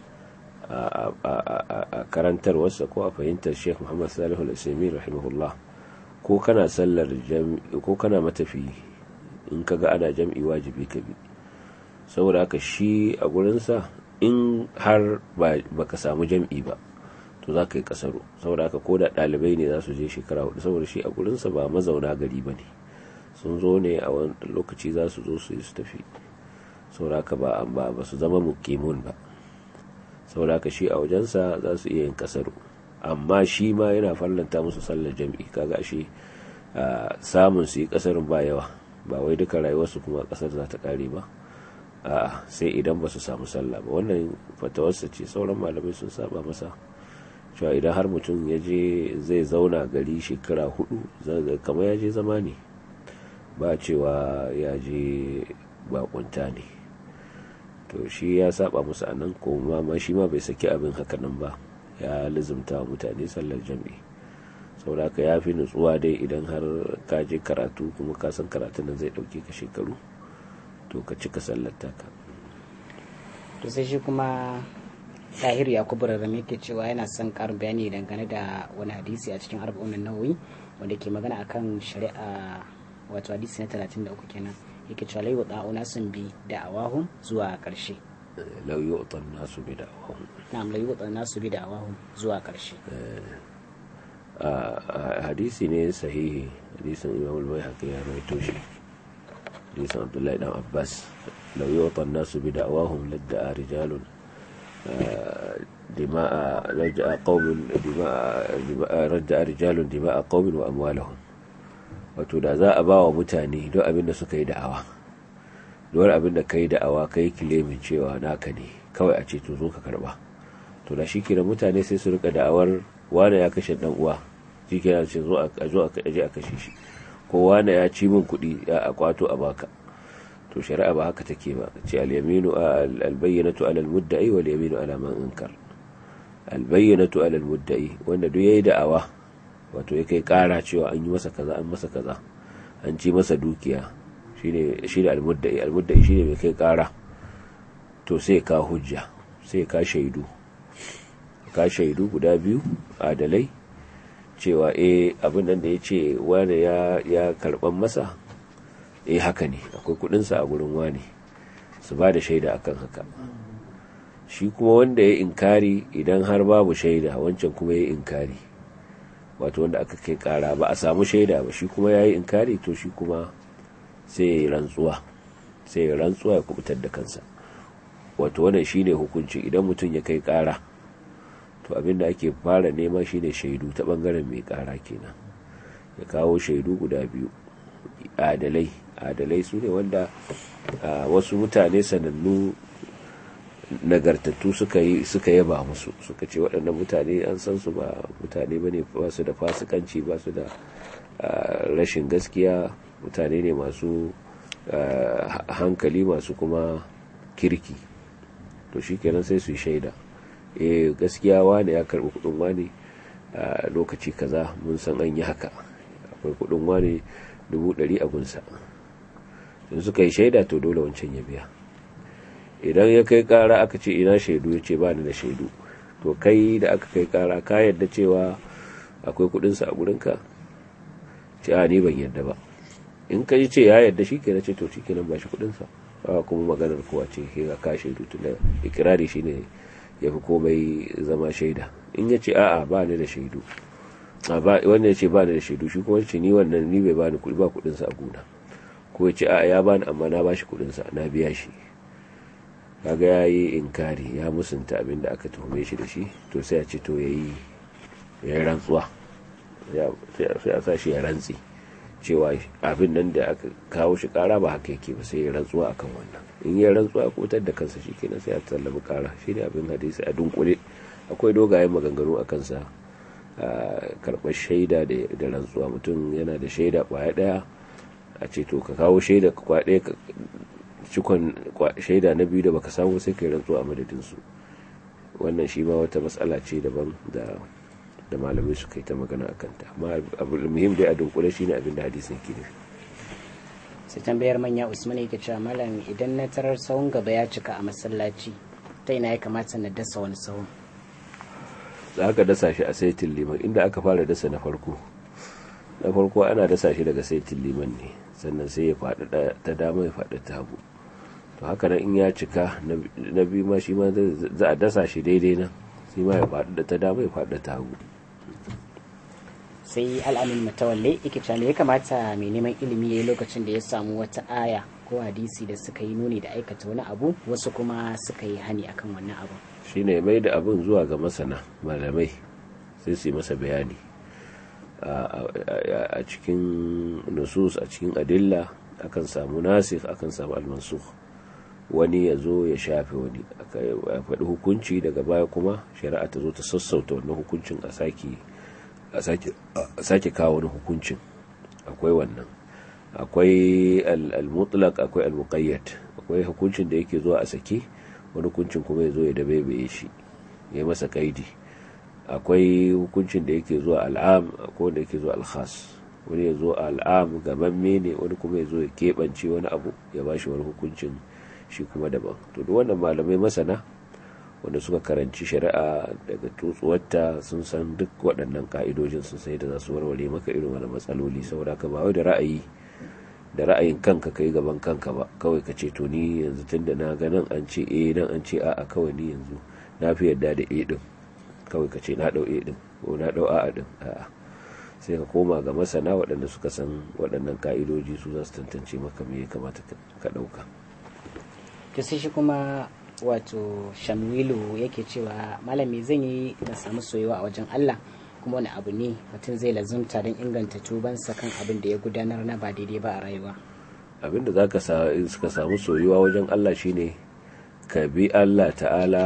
a karantarwarsa ko a fahimtar sheikh muhammad salih al-ithamin rahimahullah ko kana sallar ko kana matafiyi in ka ga ana jam'i wajibi ka bi saboda haka shi a gurinsa in har ba ka samu jam'i ba to za ka yi kasaro saboda haka ko da ɗalibai ne za su je shekara hudu saboda shi a gurinsa ba mazauna gari ba ne sun zo ne a wani lokaci za su zo su yi su tafi saboda haka ba ba su zama mukimun ba saboda haka shi a wajensa za su iya yin kasaro amma shi ma yana farlanta musu sallar jam'i kaga shi samun su yi kasarin ba yawa ba wai duka rayuwarsu kuma kasar za ta kare ba a sai idan ba su samu sallah ba wannan fatawarsa ce sauran malamai sun saba masa cewa idan har mutum ya je zai zauna gari shekara hudu kamar ya je zama ne ba cewa ya je bakunta ne to shi ya saba musu a nan kuma ma shi ma bai saki abin hakanan ba ya lizumta wa mutane sallar jami'i saboda haka ya fi nutsuwa dai idan har ka je karatu kuma ka san karatun nan zai dauke ka shekaru to ka cika sallar taka to sai shi kuma tahir yakubu rarrame ke cewa yana son karin bayani dangane da wani hadisi a cikin arba'un nawawi wanda ke magana akan shari'a wato hadisi na 33 kenan yake cewa lai wa sun bi da awahun zuwa karshe lau yi wa nasu bi da awahun na'am lai wa nasu bi da awahun zuwa karshe hadisi ne sahihi hadisin imam al-bayhaqi ya rawaito shi hadisin abdullahi dan abbas law yu'ta an-nasu bi da'wahum ladda'a rijalun dima'a raja'a qaumin dima'a raja'a rijalun dima'a qaumin wa amwalahum wato da za a bawa mutane don abin da suka yi da'awa don abin da kai da'awa kai kilemin cewa naka ne kawai a ce to zo ka karba to da shi kenan mutane sai su rika da'awar wane ya kashe dan uwa shi kenan ce zo a zo a je a kashe shi ko wane ya ci min kuɗi ya a kwato a baka to shari'a ba haka take ba ce al-yaminu al-bayyinatu ala al-mudda'i wal yaminu ala man inkar al-bayyinatu ala al-mudda'i wanda duk yayi da'awa wato ya kai kara cewa an yi masa kaza an masa kaza an ci masa dukiya shine shine al-mudda'i al-mudda'i shine mai kai kara to sai ka hujja sai ka shaidu ka shaidu guda biyu adalai cewa eh abin nan da ya ce wane ya karban masa eh haka ne akwai kudinsa a gurin wane su ba da shaida akan haka shi kuma wanda ya inkari idan har babu shaida wancan kuma ya inkari wato wanda aka kai kara ba a samu shaida ba shi kuma ya yi inkari to shi kuma sai ya yi rantsuwa sai ya rantsuwa ya kubutar da kansa wato wannan shine hukunci idan mutum ya kai kara to abinda ake fara nema shine shaidu ta bangaren mai kara kenan ya kawo shaidu guda biyu adalai adalai su ne wanda wasu mutane sanannu nagartattu suka yi suka yaba musu suka ce waɗannan mutane an san su ba mutane bane ba su da fasikanci ba su da rashin gaskiya mutane ne masu hankali masu kuma kirki to shi kenan sai su yi shaida eh gaskiya wane ya karbi kudin wane a lokaci kaza mun san an yi haka akwai kudin wane dubu ɗari a gunsa in suka yi shaida to dole wancan ya biya idan ya kai kara aka ce ina shaidu ya ce ba ni da shaidu to kai da aka kai kara ka yadda cewa akwai kudinsa a gurinka ce a ni ban yadda ba in ka ce ya yadda shi kenan ce to shi kenan ba shi kudinsa ba kuma maganar kowa ce ke ga ka shaidu tun da ikirari shi ne ya fi komai zama shaida in ya ce a'a ba ni da shaidu wanda ya ce ba ni da shaidu shi kuma ce ni wannan ni bai bani kudi ba kudinsa a gona ko ya ce a'a ya bani amma na ba shi kudinsa na biya shi kaga ya yi inkari ya musunta abin da aka tuhume shi da shi to sai a ce to ya yi rantsuwa sai a sa shi ya rantsi cewa abin nan da aka kawo shi kara ba haka yake ba sai ya rantsuwa akan wannan in ya rantsuwa kotar da kansa shi kenan sai a tallabi kara shi ne abin hadisi a dunkule akwai dogayen maganganu a kansa karɓar shaida da rantsuwa mutum yana da shaida kwaya ɗaya a ce to ka kawo shaida kwaya ɗaya cikon shaida na biyu da baka samu sai ka yi rantsuwa a madadinsu wannan shi ma wata matsala ce daban da da malamai suka yi ta magana a kanta amma abu muhim dai a dunkule shi ne abin da hadisin ke nufi sai tambayar manya usman yake cewa malam idan na tarar sahun gaba ya cika a masallaci ta ina ya kamata na dasa wani sahun za ka dasa shi a saitin liman inda aka fara dasa na farko na farko ana dasa shi daga saitin liman ne sannan sai ya faɗi ta dama ya faɗi ta hagu to haka nan in ya cika na biyu ma shi ma za a dasa shi daidai nan shi ma ya faɗi da ta dama ya faɗi ta hagu sai al'amin matawalle yake cewa ya kamata mai neman ilimi ya yi lokacin da ya samu wata aya ko hadisi da suka yi nuni da aikata wani abu wasu kuma suka yi hani akan wannan abu shine mai da abin zuwa ga masana malamai sai su yi masa bayani a cikin nusus a cikin adilla akan samu nasikh akan samu almansukh wani ya zo ya shafe wani a faɗi hukunci daga baya kuma shari'a ta zo ta sassauta wannan hukuncin a sake kawo wani hukuncin akwai wannan akwai al-mutlaq akwai al-muqayyad akwai hukuncin da yake zuwa a sake wani hukuncin kuma ya zo ya dabaibaye shi ya masa kaidi akwai hukuncin da yake zuwa al'am akwai wanda yake zuwa al-khas wani ya zo al'am gamamme ne wani kuma ya zo ya keɓance wani abu ya bashi wani hukuncin shi kuma daban to duk wannan malamai masana wanda suka karanci shari'a daga tutsuwarta sun san duk waɗannan ka'idojin sun sai da za su warware maka irin wani matsaloli saboda ka ba wai da ra'ayi da ra'ayin kanka kai gaban kanka ba kawai ka ce to ni yanzu tun da na ga nan an ce eh nan an ce a'a kawai ni yanzu na fi yarda da eh din kawai ka ce na dau eh din ko na dau a'a din a'a sai ka koma ga masana waɗanda suka san waɗannan ka'idoji su za su tantance maka me ya kamata ka ɗauka. to sai shi kuma wato shamwilu yake cewa malami zan yi na samu soyuwa a wajen Allah kuma wani abu ne mutum zai lazumta don inganta tubansa kan abin da ya gudanar na ba daidai ba a rayuwa abin da zaka suka samu soyuwa wajen Allah shine ka bi Allah ta'ala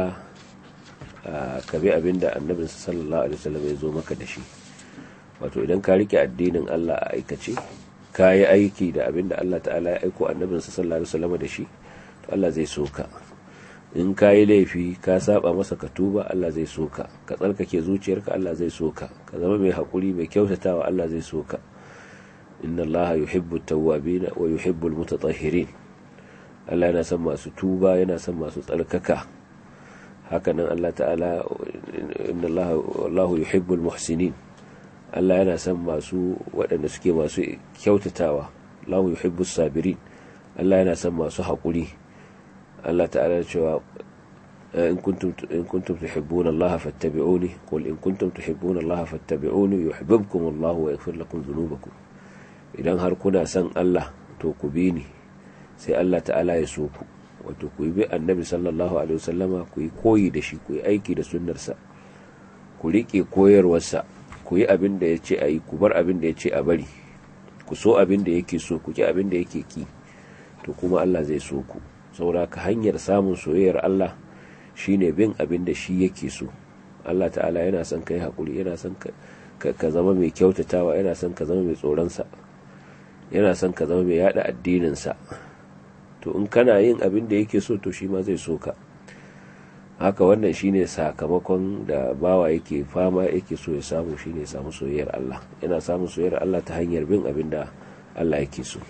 ka bi abin da annabin sallallahu alaihi wasallam ya zo maka da shi wato idan ka rike addinin Allah a aikace ka yi aiki da abin da Allah ta'ala ya aiko annabin sallallahu alaihi wasallam da shi Allah zai so ka in ka yi laifi ka saba masa ka tuba Allah zai so ka ka tsarkake zuciyarka Allah zai so ka ka zama mai hakuri mai kyautatawa Allah zai so ka inna Allah yuhibbu tawwabin wa yuhibbu almutatahhirin Allah yana son masu tuba yana son masu tsarkaka hakanan Allah ta'ala inna Allah wallahu yuhibbu almuhsinin Allah yana son masu waɗanda suke masu kyautatawa Allah yuhibbu sabirin Allah yana son masu haƙuri Allah ta'ala cewa in kuntum in kuntum tuhibbuna Allah fattabi'uni qul in kuntum tuhibbuna Allah fattabi'uni yuhibbukum Allah wa yaghfir lakum dhunubakum idan har kuna son Allah to ku bi ni sai Allah ta'ala ya so ku wato ku yi bi annabi sallallahu alaihi wasallama ku yi koyi da shi ku yi aiki da sunnarsa ku riƙe koyarwarsa ku yi abin da ya ce a yi ku bar abin da ya ce a bari ku so abin da yake so ku ki abin da yake ki to kuma Allah zai so ku saboda ka hanyar samun soyayyar Allah shine bin abin da shi yake so Allah ta'ala yana son ka yi haƙuri yana son ka zama mai kyautatawa yana son ka zama mai tsoronsa yana son ka zama mai yada addininsa to in kana yin abin da yake so to shi ma zai so ka haka wannan shine sakamakon da bawa yake fama yake so ya samu shine ya samu soyayyar Allah yana samun soyayyar Allah ta hanyar bin abin da Allah yake so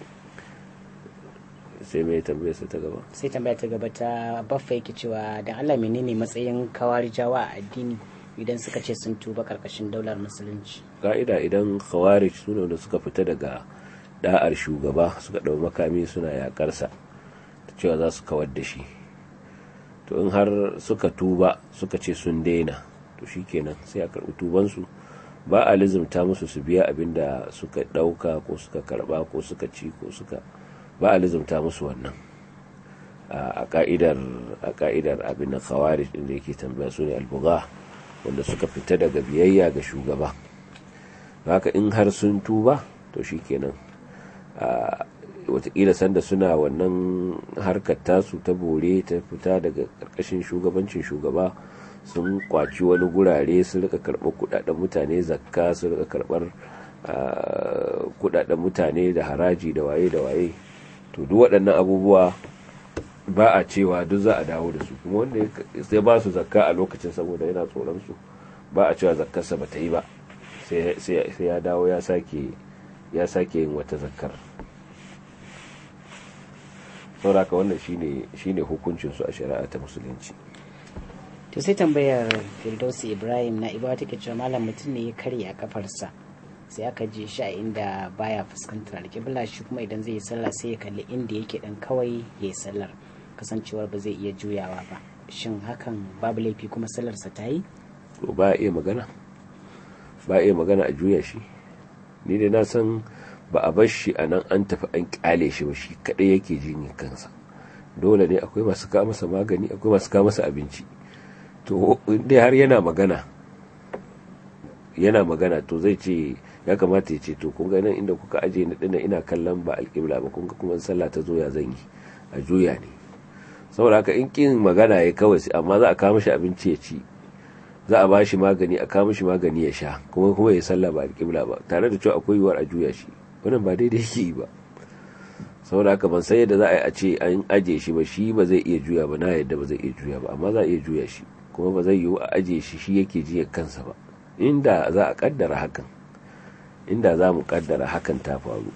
sai mai tambaya ta gaba sai tambaya ta gaba ta baffa yake cewa dan Allah menene matsayin kawarijawa a addini idan suka ce sun tuba karkashin daular musulunci ka'ida idan khawarij su da suka fita daga da'ar shugaba suka dau makami suna yakarsa ta cewa za su kawar da shi to in har suka tuba suka ce sun daina to shikenan sai a karbi tubansu ba a lizimta musu su biya abin da suka dauka ko suka karba ko suka ci ko suka ba a lizimta musu wannan a ka'idar a ka'idar abin da khawarij din da yake tambaya su ne albuga wanda suka fita daga biyayya ga shugaba haka in har sun tuba to shikenan watakila sanda suna wannan harkar tasu ta bore ta fita daga karkashin shugabancin shugaba sun kwaci wani gurare su rika karɓar kudaden mutane zakka su rika karɓar kudaden mutane da haraji da waye da waye to duk waɗannan abubuwa ba a cewa duk za a dawo da su kuma wanda sai ba su zakka a lokacin saboda yana tsoron su ba a cewa zakkarsa ba ta yi ba sai ya dawo ya sake ya sake yin wata zakkar sauraka wannan shine shine hukuncin su a shari'a ta musulunci to sai tambayar firdausi ibrahim na ibawa take cewa malam mutum ne ya karya a kafarsa sai aka je shi a inda baya fuskantar alƙibla shi kuma idan zai yi sallah sai ya kalli inda yake dan kawai ya yi sallar kasancewar ba zai iya juyawa ba shin hakan babu laifi kuma sallarsa ta yi to ba iya magana ba iya magana a juya shi ni dai na san ba a bar shi a nan an tafi an kyale shi ba shi kadai yake jin kansa dole ne akwai masu kawo masa magani akwai masu kawo masa abinci to dai har yana magana yana magana to zai ce ya kamata ya ce to kun ga nan inda kuka aje ni dinnan ina kallon ba alƙibla ba kun ga kuma sallah ta zo ya zan yi a juya ne saboda haka in kin magana ya kawai amma za a kawo mishi abinci ya ci za a bashi magani a kawo mishi magani ya sha kuma kuma ya sallah ba alƙibla ba tare da cewa akwai yiwuwar a juya shi wannan ba daidai yake yi ba saboda haka ban san yadda za a yi a ce an aje shi ba shi ba zai iya juya ba na yadda ba zai iya juya ba amma za a iya juya shi kuma ba zai yiwu a aje shi shi yake jiya kansa ba inda za a kaddara hakan inda za mu kaddara hakan ta faru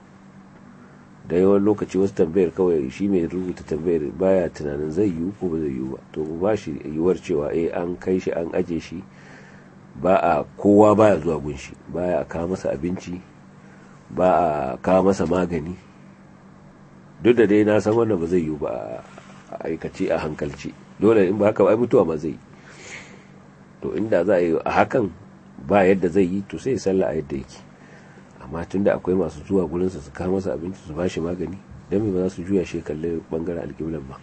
da yawan lokaci wasu tambayar kawai shi mai rubuta tambayar baya tunanin zai yiwu ko ba zai yiwu ba to mu ba shi yiwuwar cewa eh an kai shi an aje shi ba a kowa baya zuwa gunshi baya kawo masa abinci ba a kawo masa magani duk da dai na san wannan ba zai yiwu ba a aikace a hankalci dole in ba haka ba mutuwa ma zai to inda za a yi a hakan ba yadda zai yi to sai ya sallah a yadda yake amma tun da akwai masu zuwa gurinsa su kawo masa abinci su bashi magani don me ba za su juya shi kalle bangaren alƙiblan ba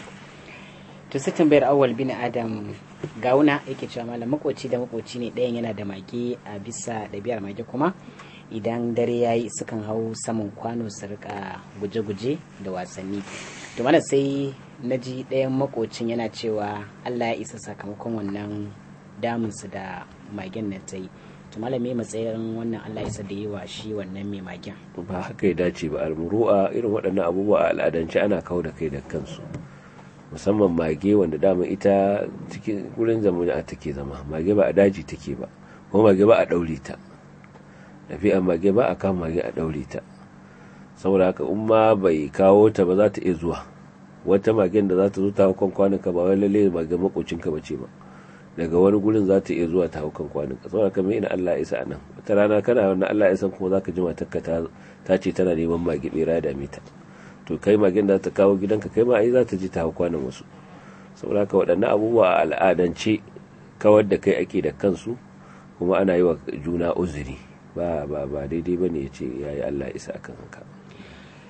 to sai tambayar awal bin adam gauna yake cewa malam makoci da makoci ne ɗayan yana da mage a bisa ɗabi'ar mage kuma idan dare ya yi sukan hau saman kwano su rika guje-guje da wasanni to mana sai na ji ɗayan makocin yana cewa allah ya isa sakamakon wannan damunsu da magen nan ta yi to malam me matsayin wannan allah ya isa da yi wa shi wannan mai magen ba haka ya dace ba almuru'a irin waɗannan abubuwa a al'adance ana kawo da kai da kansu musamman mage wanda dama ita cikin wurin zamani take zama mage ba a daji take ba kuma mage ba a ɗaure ta tafiya mage ba a kama mage a ɗaure ta saboda haka in ma bai kawo ta ba za ta iya zuwa wata magen da za ta zo ta hau kan kwanuka ba wai lalle mage makocinka ba ce ba daga wani gurin za ta iya zuwa ta hau kan kwanuka saboda haka ina Allah ya isa nan wata rana kana wannan Allah ya san kuma za ka ji matarka ta ce tana neman mage bera da mita to kai magen da ta kawo gidanka kai ma ai za ta ji ta hau kwanan wasu saboda haka waɗannan abubuwa a al'adance kawar da kai ake da kansu kuma ana yi wa juna uzuri ba ba ba daidai ba ne ya ce ya yi Allah isa akan haka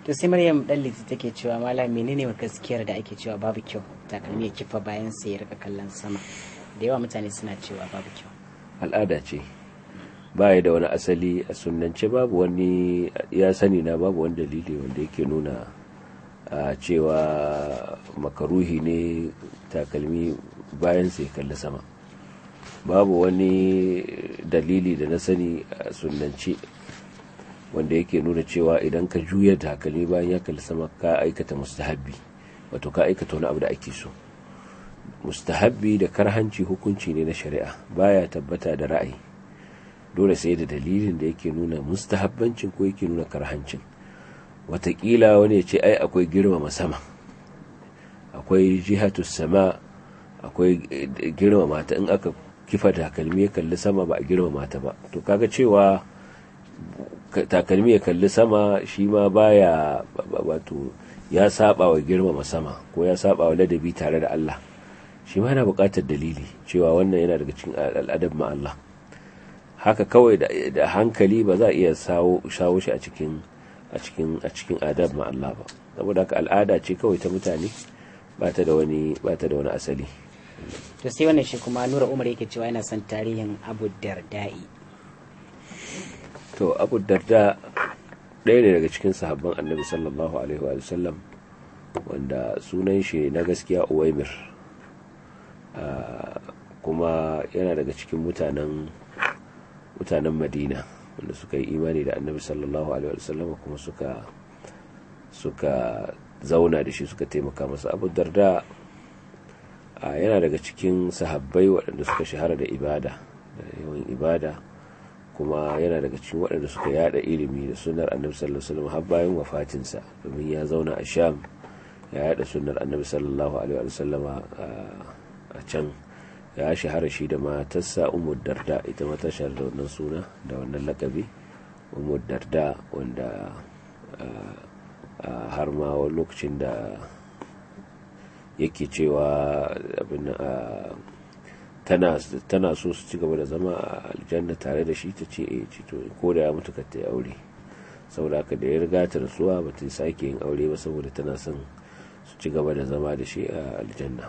to sai maryam dan liti take cewa malam menene gaskiyar da ake cewa babu kyau takalmi ya kifa bayan sai ya rika kallon sama da yawa mutane suna cewa babu kyau al'ada ce baya da wani asali a sunance babu wani ya sani na babu wani dalili wanda yake nuna a cewa makaruhi ne takalmi bayan sai kalli sama babu wani dalili da na sani a sunance wanda yake nuna cewa idan ka juya takalmi bayan ya kalli sama ka aikata mustahabbi wato ka aikata wani abu da ake so mustahabbi da karhanci hukunci ne na shari'a baya tabbata da ra'ayi dole sai da dalilin da yake nuna mustahabbancin ko yake nuna karhancin watakila wani ya ce ai akwai girmama sama akwai jihatus sama akwai girmama ta in aka kifa takalmi ya kalli sama ba a girmama ta ba to kaga cewa takalmi ya kalli sama shi ma baya wato ya saba wa girmama sama ko ya saba wa ladabi tare da Allah shi ma yana buƙatar dalili cewa wannan yana daga cikin al'adab ma Allah haka kawai da hankali ba za a iya shawo shi a cikin a cikin a cikin adab ma Allah ba saboda haka al'ada ce kawai ta mutane ba ta da wani ba ta da wani asali to sai wannan shi kuma Nura Umar yake cewa yana son tarihin Abu Darda'i to Abu Darda ɗaya ne daga cikin sahabban Annabi sallallahu alaihi wa sallam wanda sunan shi na gaskiya Uwaimir kuma yana daga cikin mutanen mutanen madina wanda suka yi imani da annabi sallallahu alaihi wasallam kuma suka suka zauna da shi suka taimaka masa abu darda yana daga cikin sahabbai waɗanda suka shahara da ibada da yawan ibada kuma yana daga cikin waɗanda suka yada ilimi da sunar annabi sallallahu alaihi wasallam har bayan wafatinsa domin ya zauna a sham ya yada sunar annabi sallallahu alaihi wasallama a can ya shahara shi da matarsa umar darda ita mata shahara da wannan suna da wannan lakabi umar darda wanda har ma wani lokacin da yake cewa abin tana so su ci gaba da zama a aljanna tare da shi ta ce e to ko da ya mutu ka ta aure saboda haka da ya riga ta rasuwa ba ta sake yin aure ba saboda tana son su ci gaba da zama da shi a aljanna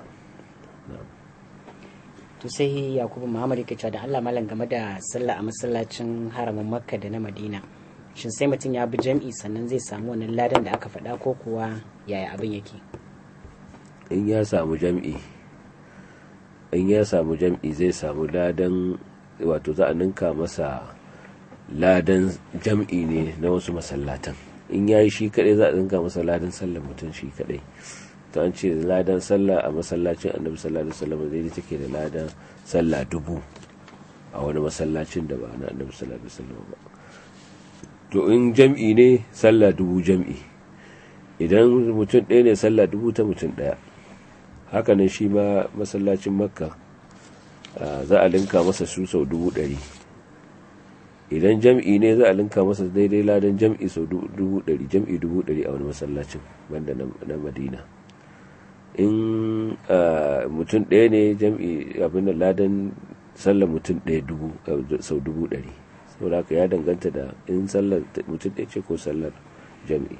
to sai yakubu muhammad yake cewa da allah malam game da sallah a masallacin haramin makka da na madina shin sai mutum ya bi jam'i sannan zai samu wannan ladan da aka faɗa ko kuwa yaya abin yake in ya samu jam'i in ya samu jam'i zai samu ladan wato za a ninka masa ladan jam'i ne na wasu masallatan in ya yi shi kaɗai za a ninka masa ladan sallar mutum shi kaɗai to an ce ladan sallah a masallacin annabi sallallahu alaihi wasallam zai take da ladan sallah dubu a wani masallacin da ba na annabi sallallahu alaihi wasallam ba to in jam'i ne sallah dubu jam'i idan mutum ɗaya ne sallah dubu ta mutum ɗaya hakanan shi ma masallacin makka za a linka masa su sau dubu ɗari idan jam'i ne za a linka masa daidai ladan jam'i sau dubu ɗari jam'i dubu ɗari a wani masallacin banda na madina in mutum ɗaya ne jam'i abin da ladan sallar mutum ɗaya sau dubu ɗari saboda haka ya danganta da in sallar mutum ɗaya ce ko sallar jam'i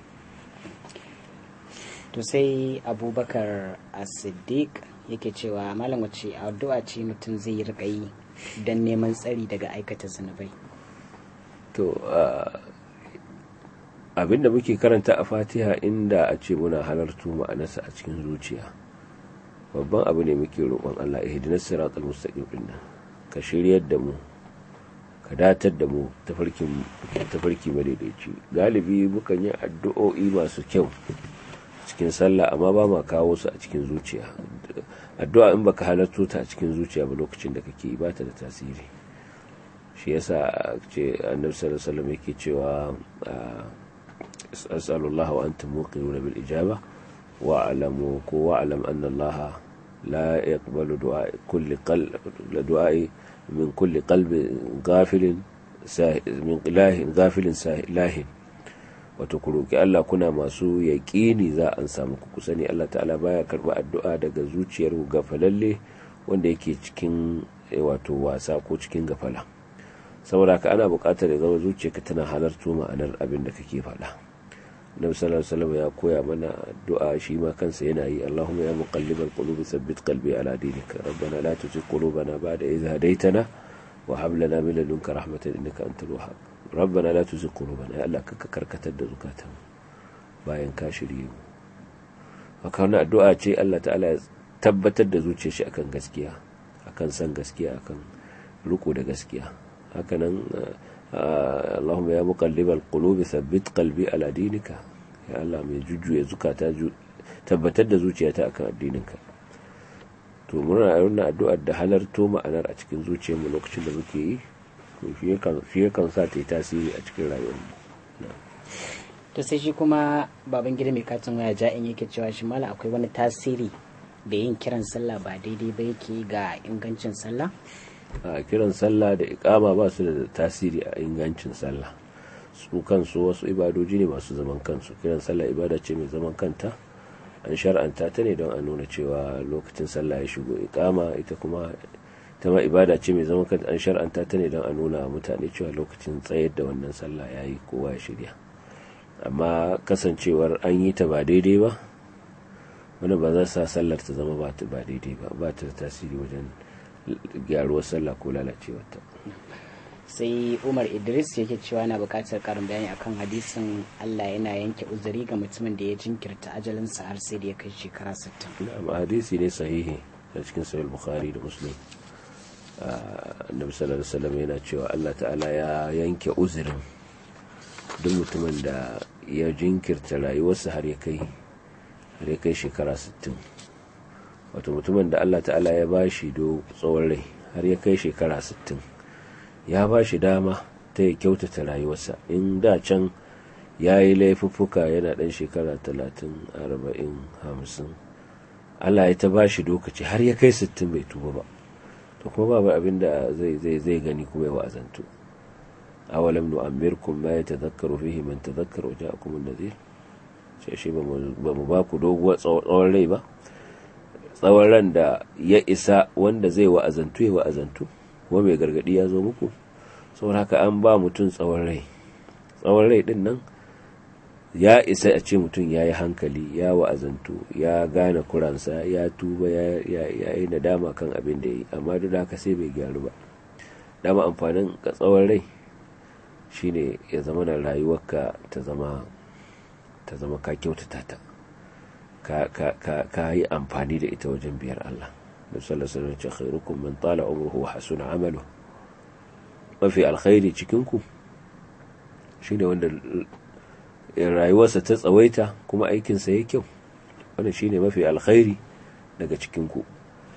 to sai abubakar as-siddiq yake cewa malam wace addu'a ce mutum zai rika yi don neman tsari daga aikata zunubai to abinda muke karanta a fatiha inda a ce muna halartu ma'anarsa a cikin zuciya babban abu ne muke roƙon Allah ihdinas siratal mustaqim din nan ka shiryar da mu ka datar da mu tafarkin tafarki madaidaici galibi mukan yi addu'o'i masu kyau cikin sallah amma ba ma kawo su a cikin zuciya addu'a in baka halarto ta a cikin zuciya ba lokacin da kake ba ta da tasiri shi yasa ce annabi sallallahu alaihi wasallam yake cewa as'alullah wa antum muqinuna bil ijaba wa alamu ko wa alam anna allah la yaqbalu du'a kulli qalb du'a'i min kulli qalbi ghafilin min ilahin ghafilin sahihin wato ku roki Allah kuna masu yaƙini za an samu ku sani Allah ta'ala baya karba addu'a daga zuciyar gafalalle wanda yake cikin wato wasa ko cikin gafala saboda ka ana buƙatar ya zama zuciyarka tana halarto ma'anar abin da kake faɗa nabi sallallahu alaihi wasallam ya koya mana addu'a shi ma kansa yana yi Allahumma ya muqallibal qulubi thabbit qalbi ala dinika rabbana la tuzigh qulubana ba'da idh hadaytana wa hab lana min ladunka rahmatan innaka antal wahhab rabbana la tuzigh qulubana ya Allah ka karkatar da zukatan bayan ka shirye mu haka wannan addu'a ce Allah ta'ala ya tabbatar da zuciyar shi akan gaskiya akan san gaskiya akan riko da gaskiya hakanan Allahumma ya muqallibal qulubi thabbit qalbi ala dinika ya Allah mai jujjuya zukata tabbatar da zuciyata akan addininka to muna yana addu'ar da halarto ma'anar a cikin zuciyarmu lokacin da muke yi to shi yakan sa ta yi tasiri a cikin rayuwarmu to sai shi kuma baban gida mai katin waya ja'in yake cewa shi mala akwai wani tasiri da yin kiran sallah ba daidai ba yake ga ingancin sallah a kiran sallah da ikama ba su da tasiri a ingancin sallah su kansu wasu ibadoji ne masu zaman kansu kiran sallah ibada ce mai zaman kanta an shar'anta ta ne don a nuna cewa lokacin sallah ya shigo ikama ita kuma ta ma ibada ce mai zaman kanta an shar'anta ta ne don a nuna mutane cewa lokacin tsayar da wannan sallah ya yi kowa ya shirya amma kasancewar an yi ta ba daidai ba wani ba za sa sallar ta zama ba daidai ba ba ta tasiri wajen gyaruwar sallah ko lalacewarta sai umar idris yake cewa na bukatar karin bayani akan hadisin allah yana yanke uzuri ga mutumin da ya jinkirta ajalinsa har sai da ya kai shekara 60 na'am hadisi ne sahihi a cikin sahih bukhari da muslim annabi sallallahu alaihi wasallam yana cewa allah ta'ala ya yanke uzurin duk mutumin da ya jinkirta rayuwarsa har ya kai har ya kai shekara 60 wato mutumin da Allah ta'ala ya ba shi do tsawon rai har ya kai shekara 60 ya ba shi dama ta ya kyautata rayuwarsa in da can ya yi laifuffuka yana ɗan shekara 30 40 50 Allah ya ta ba shi lokaci har ya kai 60 bai tuba ba to kuma babu abin da zai gani kuma ya wa'azantu awalam nu'ammirkum ma yatadhakkaru fihi man tadhakkara wa ja'akum an-nadhir sai shi ba mu ba ku doguwar tsawon rai ba tsawon ran da ya isa wanda zai wa'azantu ya wa'azantu kuma mai gargadi ya zo muku saboda haka an ba mutum tsawon rai tsawon rai din nan ya isa a ce mutum ya yi hankali ya wa'azantu ya gane kuransa ya tuba ya yi nadama kan abin da ya yi amma duk da haka sai bai gyaru ba dama amfanin ka tsawon rai shine ya zama na rayuwarka ta zama ta zama ka kyautata ta ka yi amfani da ita wajen biyar Allah da sallallahu alaihi khairukum man tala umruhu wa hasuna amalu mafi alkhairi cikin ku shine wanda rayuwarsa ta tsawaita kuma aikinsa ya kyau wannan shine mafi alkhairi daga cikin ku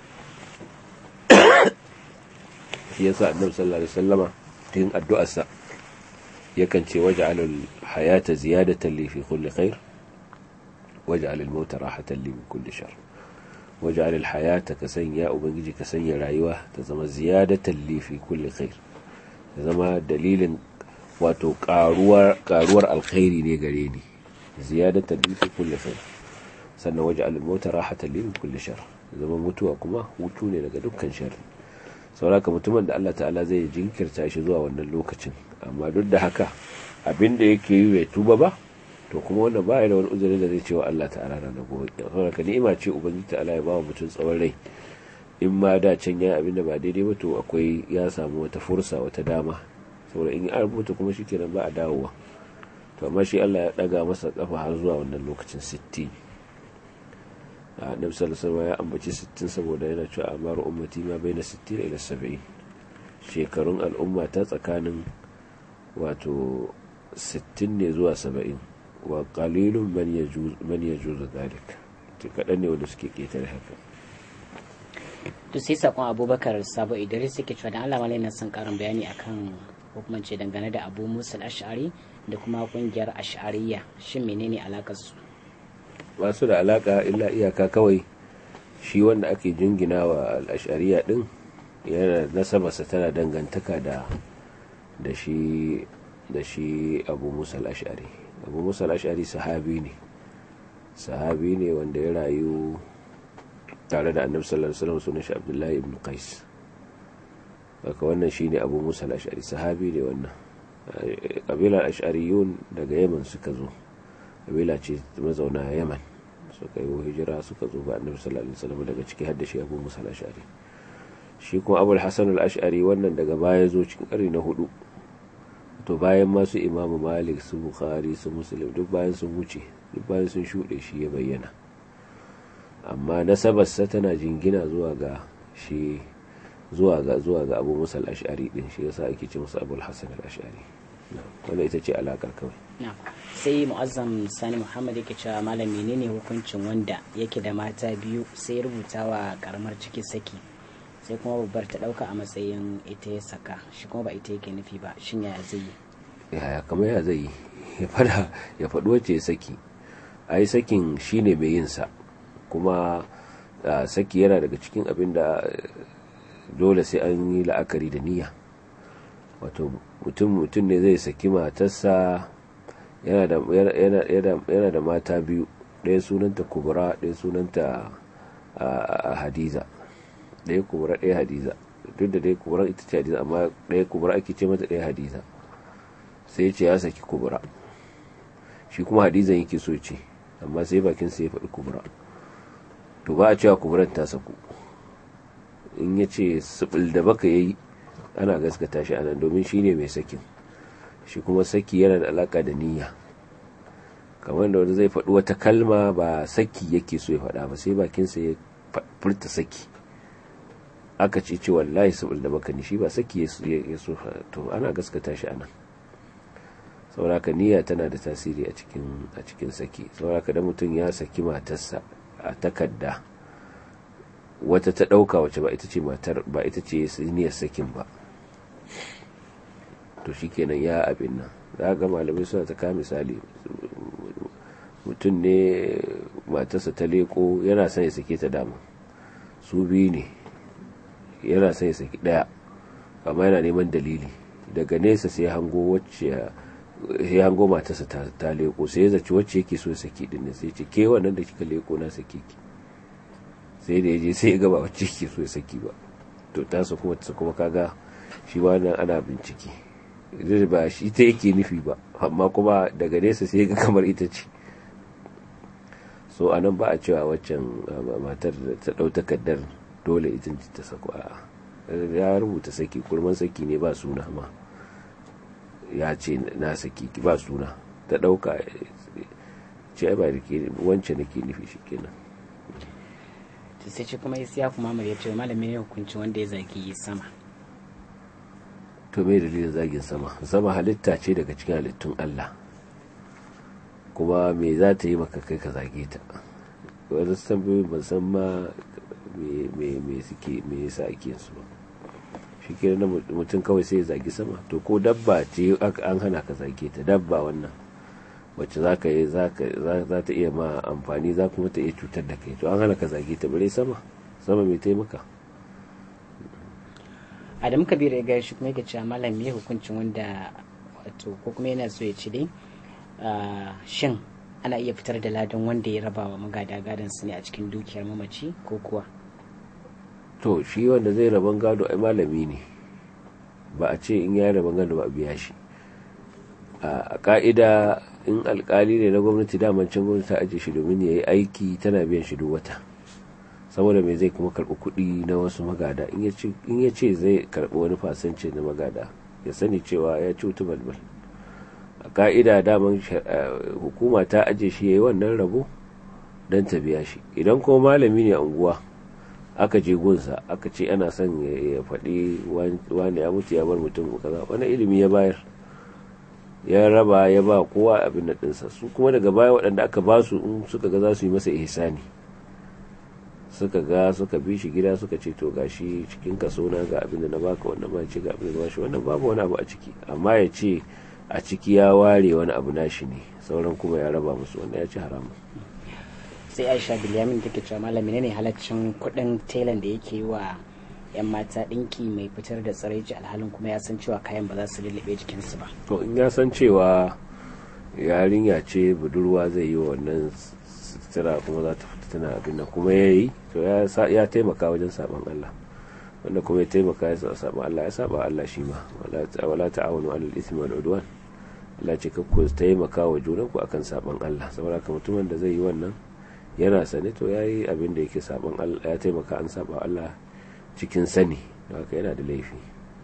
yasa annabi sallallahu alaihi wasallama cikin addu'arsa yakan ce waj'al al-hayata ziyadatan li fi kulli khair waj'al al-mauta rahatan li min kulli shar waj'al al-hayata ka sanya ubangiji ka sanya rayuwa ta zama ziyadatan li fi kulli khair ta zama dalilin wato karuwar karuwar alkhairi ne gare ni ziyadatan li fi kulli khair sannan waj'al al-mauta rahatan li min kulli shar zama mutuwa kuma hutu ne daga dukkan sharri sauraka mutumin da Allah ta'ala zai jinkirta shi zuwa wannan lokacin amma duk da haka abin da yake yi bai tuba ba to kuma wannan ba da wani uzuri da zai cewa Allah ta'ala na da gobe sauraka ni'ima ce ubangiji ta'ala ya ba wa mutum tsawon rai in ma da can ya abin da ba daidai ba to akwai ya samu wata fursa wata dama saboda in ya rubuta kuma shikenan ba a dawowa to amma shi Allah ya daga masa kafa har zuwa wannan lokacin 60 annabi sallallahu alaihi ya ambaci 60 saboda yana cewa amaru ummati ma baina 60 ila 70 shekarun al'umma ta tsakanin wato 60 ne zuwa 70 wa qalilun man yajuz man yajuz dhalik to kadan ne wanda suke ketare haka to sai sakon abubakar sabo idris yake cewa da Allah malai na son karin bayani akan hukumance dangane da abu musul ash'ari da kuma kungiyar ash'ariyya shin menene alakar su ba su da alaka illa iyaka kawai shi wanda ake jingina wa al'ashariya din yana nasabarsa tana dangantaka da da shi da shi abu musa al'ashari abu musa al'ashari sahabi ne sahabi ne wanda ya rayu tare da annabi sallallahu alaihi wasallam sunan shi abdullahi ibn qais haka wannan shine abu musa al'ashari sahabi ne wannan kabilar ash'ariyun daga yaman suka zo kabila ce mazauna yaman suka yi hijira suka zo ga annabi sallallahu alaihi wasallam daga ciki har da shi abu musa al-ash'ari shi kuma abul hasan al-ash'ari wannan daga baya zo cikin ƙarni na hudu to bayan masu imamu malik su bukhari su muslim duk bayan sun wuce duk bayan sun shuɗe shi ya bayyana amma nasabarsa tana jingina zuwa ga shi zuwa ga zuwa ga abu musa al-ash'ari din shi yasa ake ce masa abul hasan al-ash'ari wannan ita ce alakar kawai sai mu'azzam sani muhammad yake cewa malam menene hukuncin wanda yake da mata biyu sai rubuta wa karamar ciki saki sai kuma babbar ta dauka a matsayin ita ya saka shi kuma ba ita yake nufi ba shin yaya zai yi yaya kamar ya zai yi ya fada ya faɗi wacce ya saki ai sakin shine mai yin sa kuma saki yana daga cikin abin da dole sai an yi la'akari da niyya wato mutum mutum ne zai saki matarsa yana da mata biyu ɗaya sunanta kubura ɗaya sunanta hadiza ɗaya kubura ɗaya hadiza duk da ɗaya kubura ita ce hadiza amma ɗaya kubura ake ce mata ɗaya hadiza sai ce ya saki kubura shi kuma hadizan yake so ce amma sai bakin sai ya faɗi kubura to ba a cewa kuburan ta saku in ya ce sibil da baka yayi ana gaskata shi anan domin shi ne mai sakin shi kuma saki yana da alaka da niyya kamar da wanda zai faɗi wata kalma ba saki yake so ya faɗa ba sai bakinsa ya furta saki aka ce ce wallahi saboda da baka ni shi ba saki ya so to ana gaskata shi anan sauraka niyya tana da tasiri a cikin a cikin saki sauraka da mutum ya saki matarsa a takarda wata ta ɗauka wace ba ita ce matar ba ita ce niyyar sakin ba to shikenan ya abin nan za ga malamai suna ta kama misali mutum ne matarsa ta leko yana son ya sake ta dama su biyu ne yana son ya saki daya amma yana neman dalili daga nesa sai hango wacce ya hango matarsa ta leko sai ya zaci wacce yake so ya saki din ne sai ce ke wannan da kika leko na sake ki sai da ya je sai ya gaba wacce yake so ya saki ba to tasa kuma ta kuma kaga shi ba nan ana bincike ba shi ta yake nufi ba amma kuma daga nesa sai ga kamar ita ce so a nan ba a cewa waccan matar da ta ɗau takardar dole ita ta sako a ya rubuta saki kurman saki ne ba suna ma ya ce na saki ba suna ta ɗauka ce ba da ke wancan nake nufi shi kenan sai ce kuma ya kuma ya ce malamin ya hukunci wanda ya zagi sama to me dalilin zagin sama sama halitta ce daga cikin halittun Allah kuma me za ta yi maka kai ka zage ta wani tambayoyi ban san ma me suke me yasa ake su ba shi ke na mutum kawai sai ya zagi sama to ko dabba ce an hana ka zage ta dabba wannan wacce za ka yi za ta iya ma amfani za kuma ta iya cutar da kai to an hana ka zage ta bare sama sama mai taimaka adam kabir ya gaya shi kuma yake cewa malam ya hukuncin wanda wato ko kuma yana so ya ci dai shin ana iya fitar da ladan wanda ya raba wa magada gadon su ne a cikin dukiyar mamaci ko kuwa to shi wanda zai raban gado ai malami ne ba a ce in ya raban gado ba a biya shi a ka'ida in alkali ne na gwamnati daman can gwamnati ta ajiye shi domin ya yi aiki tana biyan shi duk wata saboda mai zai kuma karɓi kuɗi na wasu magada in ya ce zai karɓi wani fasance na magada ya sani cewa ya ci wuta balbal a ka'ida daman hukuma ta aje shi ya yi wannan rabo don ta biya shi idan kuma malami ne a unguwa aka je gunsa aka ce ana son ya faɗi wani ya mutu ya bar mutum kaza wani ilimi ya bayar ya raba ya ba kowa abin da ɗinsa su kuma daga baya waɗanda aka ba su in suka ga za su yi masa ihsani suka ga suka bi shi gida suka ce to gashi cikin kaso na ga abin da na baka wannan ba ce ga abin da bashi wannan babu wani abu a ciki amma ya ce a ciki ya ware wani abu nashi ne sauran kuma ya raba musu wannan ya ci haramun sai aisha bilyamin take cewa malami ne halaccin kuɗin telan da yake yi wa yan mata ɗinki mai fitar da tsiraici alhalin kuma ya san cewa kayan ba za su lullube jikinsu ba to in ya san cewa yarinya ce budurwa zai yi wa wannan sutura kuma za ta fita tana abin nan kuma ya yi to ya taimaka wajen saban Allah wanda kuma ya taimaka ya saba Allah ya saba Allah shi ma wala ta'awunu alal ismi wal udwan Allah ce ka ku taimaka wa junanku akan saban Allah saboda ka mutumin da zai yi wannan yana sane to yayi abin da yake saban Allah ya taimaka an saba Allah cikin sani haka yana da laifi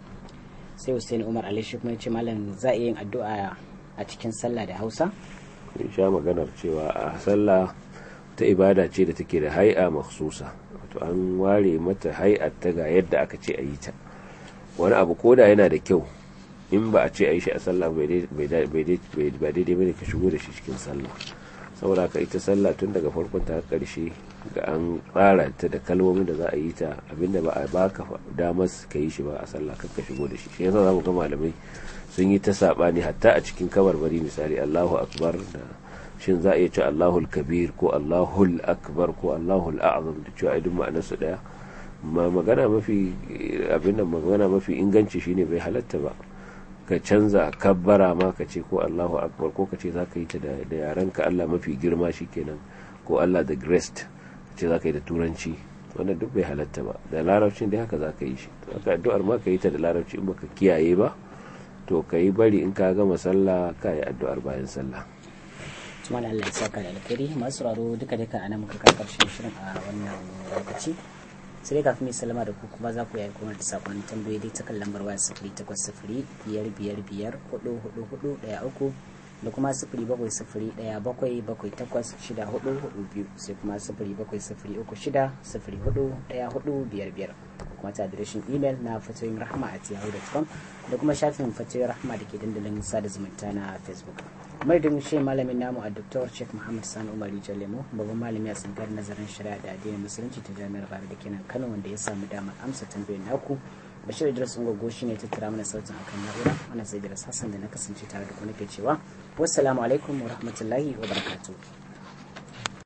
sai Hussein Umar Ali shi kuma ya ce malam za a yin addu'a a cikin sallah da Hausa in sha maganar cewa a sallah ta ibada ce da take da hai'a makhsusa wato an ware mata hai'ar ta ga yadda aka ce a yi ta wani abu koda yana da kyau in ba a ce a yi shi a sallah ba daidai bane ka shigo da shi cikin sallah saboda ka ita sallah tun daga farkon ta karshe ga an tsara ta da kalmomin da za a yi ta abinda ba a baka damar ka yi shi ba a sallah ka shigo da shi shi yasa zamu ga malamai sun yi ta sabani hatta a cikin kabarbari misali Allahu akbar da shin za a iya ce Allahul kabir ko Allahul akbar ko Allahul a'zam da cewa idan ma'anar su daya magana mafi abin da magana mafi inganci shine bai halatta ba ka canza kabbara ma ka ce ko Allahu akbar ko ka ce za ka yi ta da yaren ka Allah mafi girma shikenan ko Allah the greatest ce za ka yi da turanci wannan duk bai halatta ba da larabcin dai haka za ka yi shi haka addu'ar ma ka yi ta da larabci in baka kiyaye ba to ka yi bari in ka gama sallah ka yi addu'ar bayan sallah tuma da Allah ya saka da alkhairi masu sauraro duka duka ana muka kai karshen shirin a wannan lokaci sai dai kafin mai salama da ku kuma za ku yi kuma da sakon tambayoyi dai ta kan lambar waya sifiri takwas sifiri biyar biyar biyar hudu hudu hudu daya uku da kuma sifiri bakwai sifiri daya bakwai bakwai takwas shida hudu hudu biyu sai kuma sifiri bakwai sifiri uku shida sifiri hudu daya hudu biyar biyar kuma ta adireshin imel na fatoyin rahama a yahoo.com da kuma shafin fatoyin rahama da ke dandalin sada zumunta na facebook madadin shi malamin namu a dr sheikh muhammad sani umar lemo babban malami a tsangar nazarin shari'a da addinin musulunci ta jami'ar bari da kenan kano wanda ya samu damar amsa tambayoyin naku bashir idris ungogo shi ne tattara mana sautin akan na'ura wannan sai idris hassan da na kasance tare da ku nake cewa wassalamu alaikum wa rahmatullahi wa barakatuh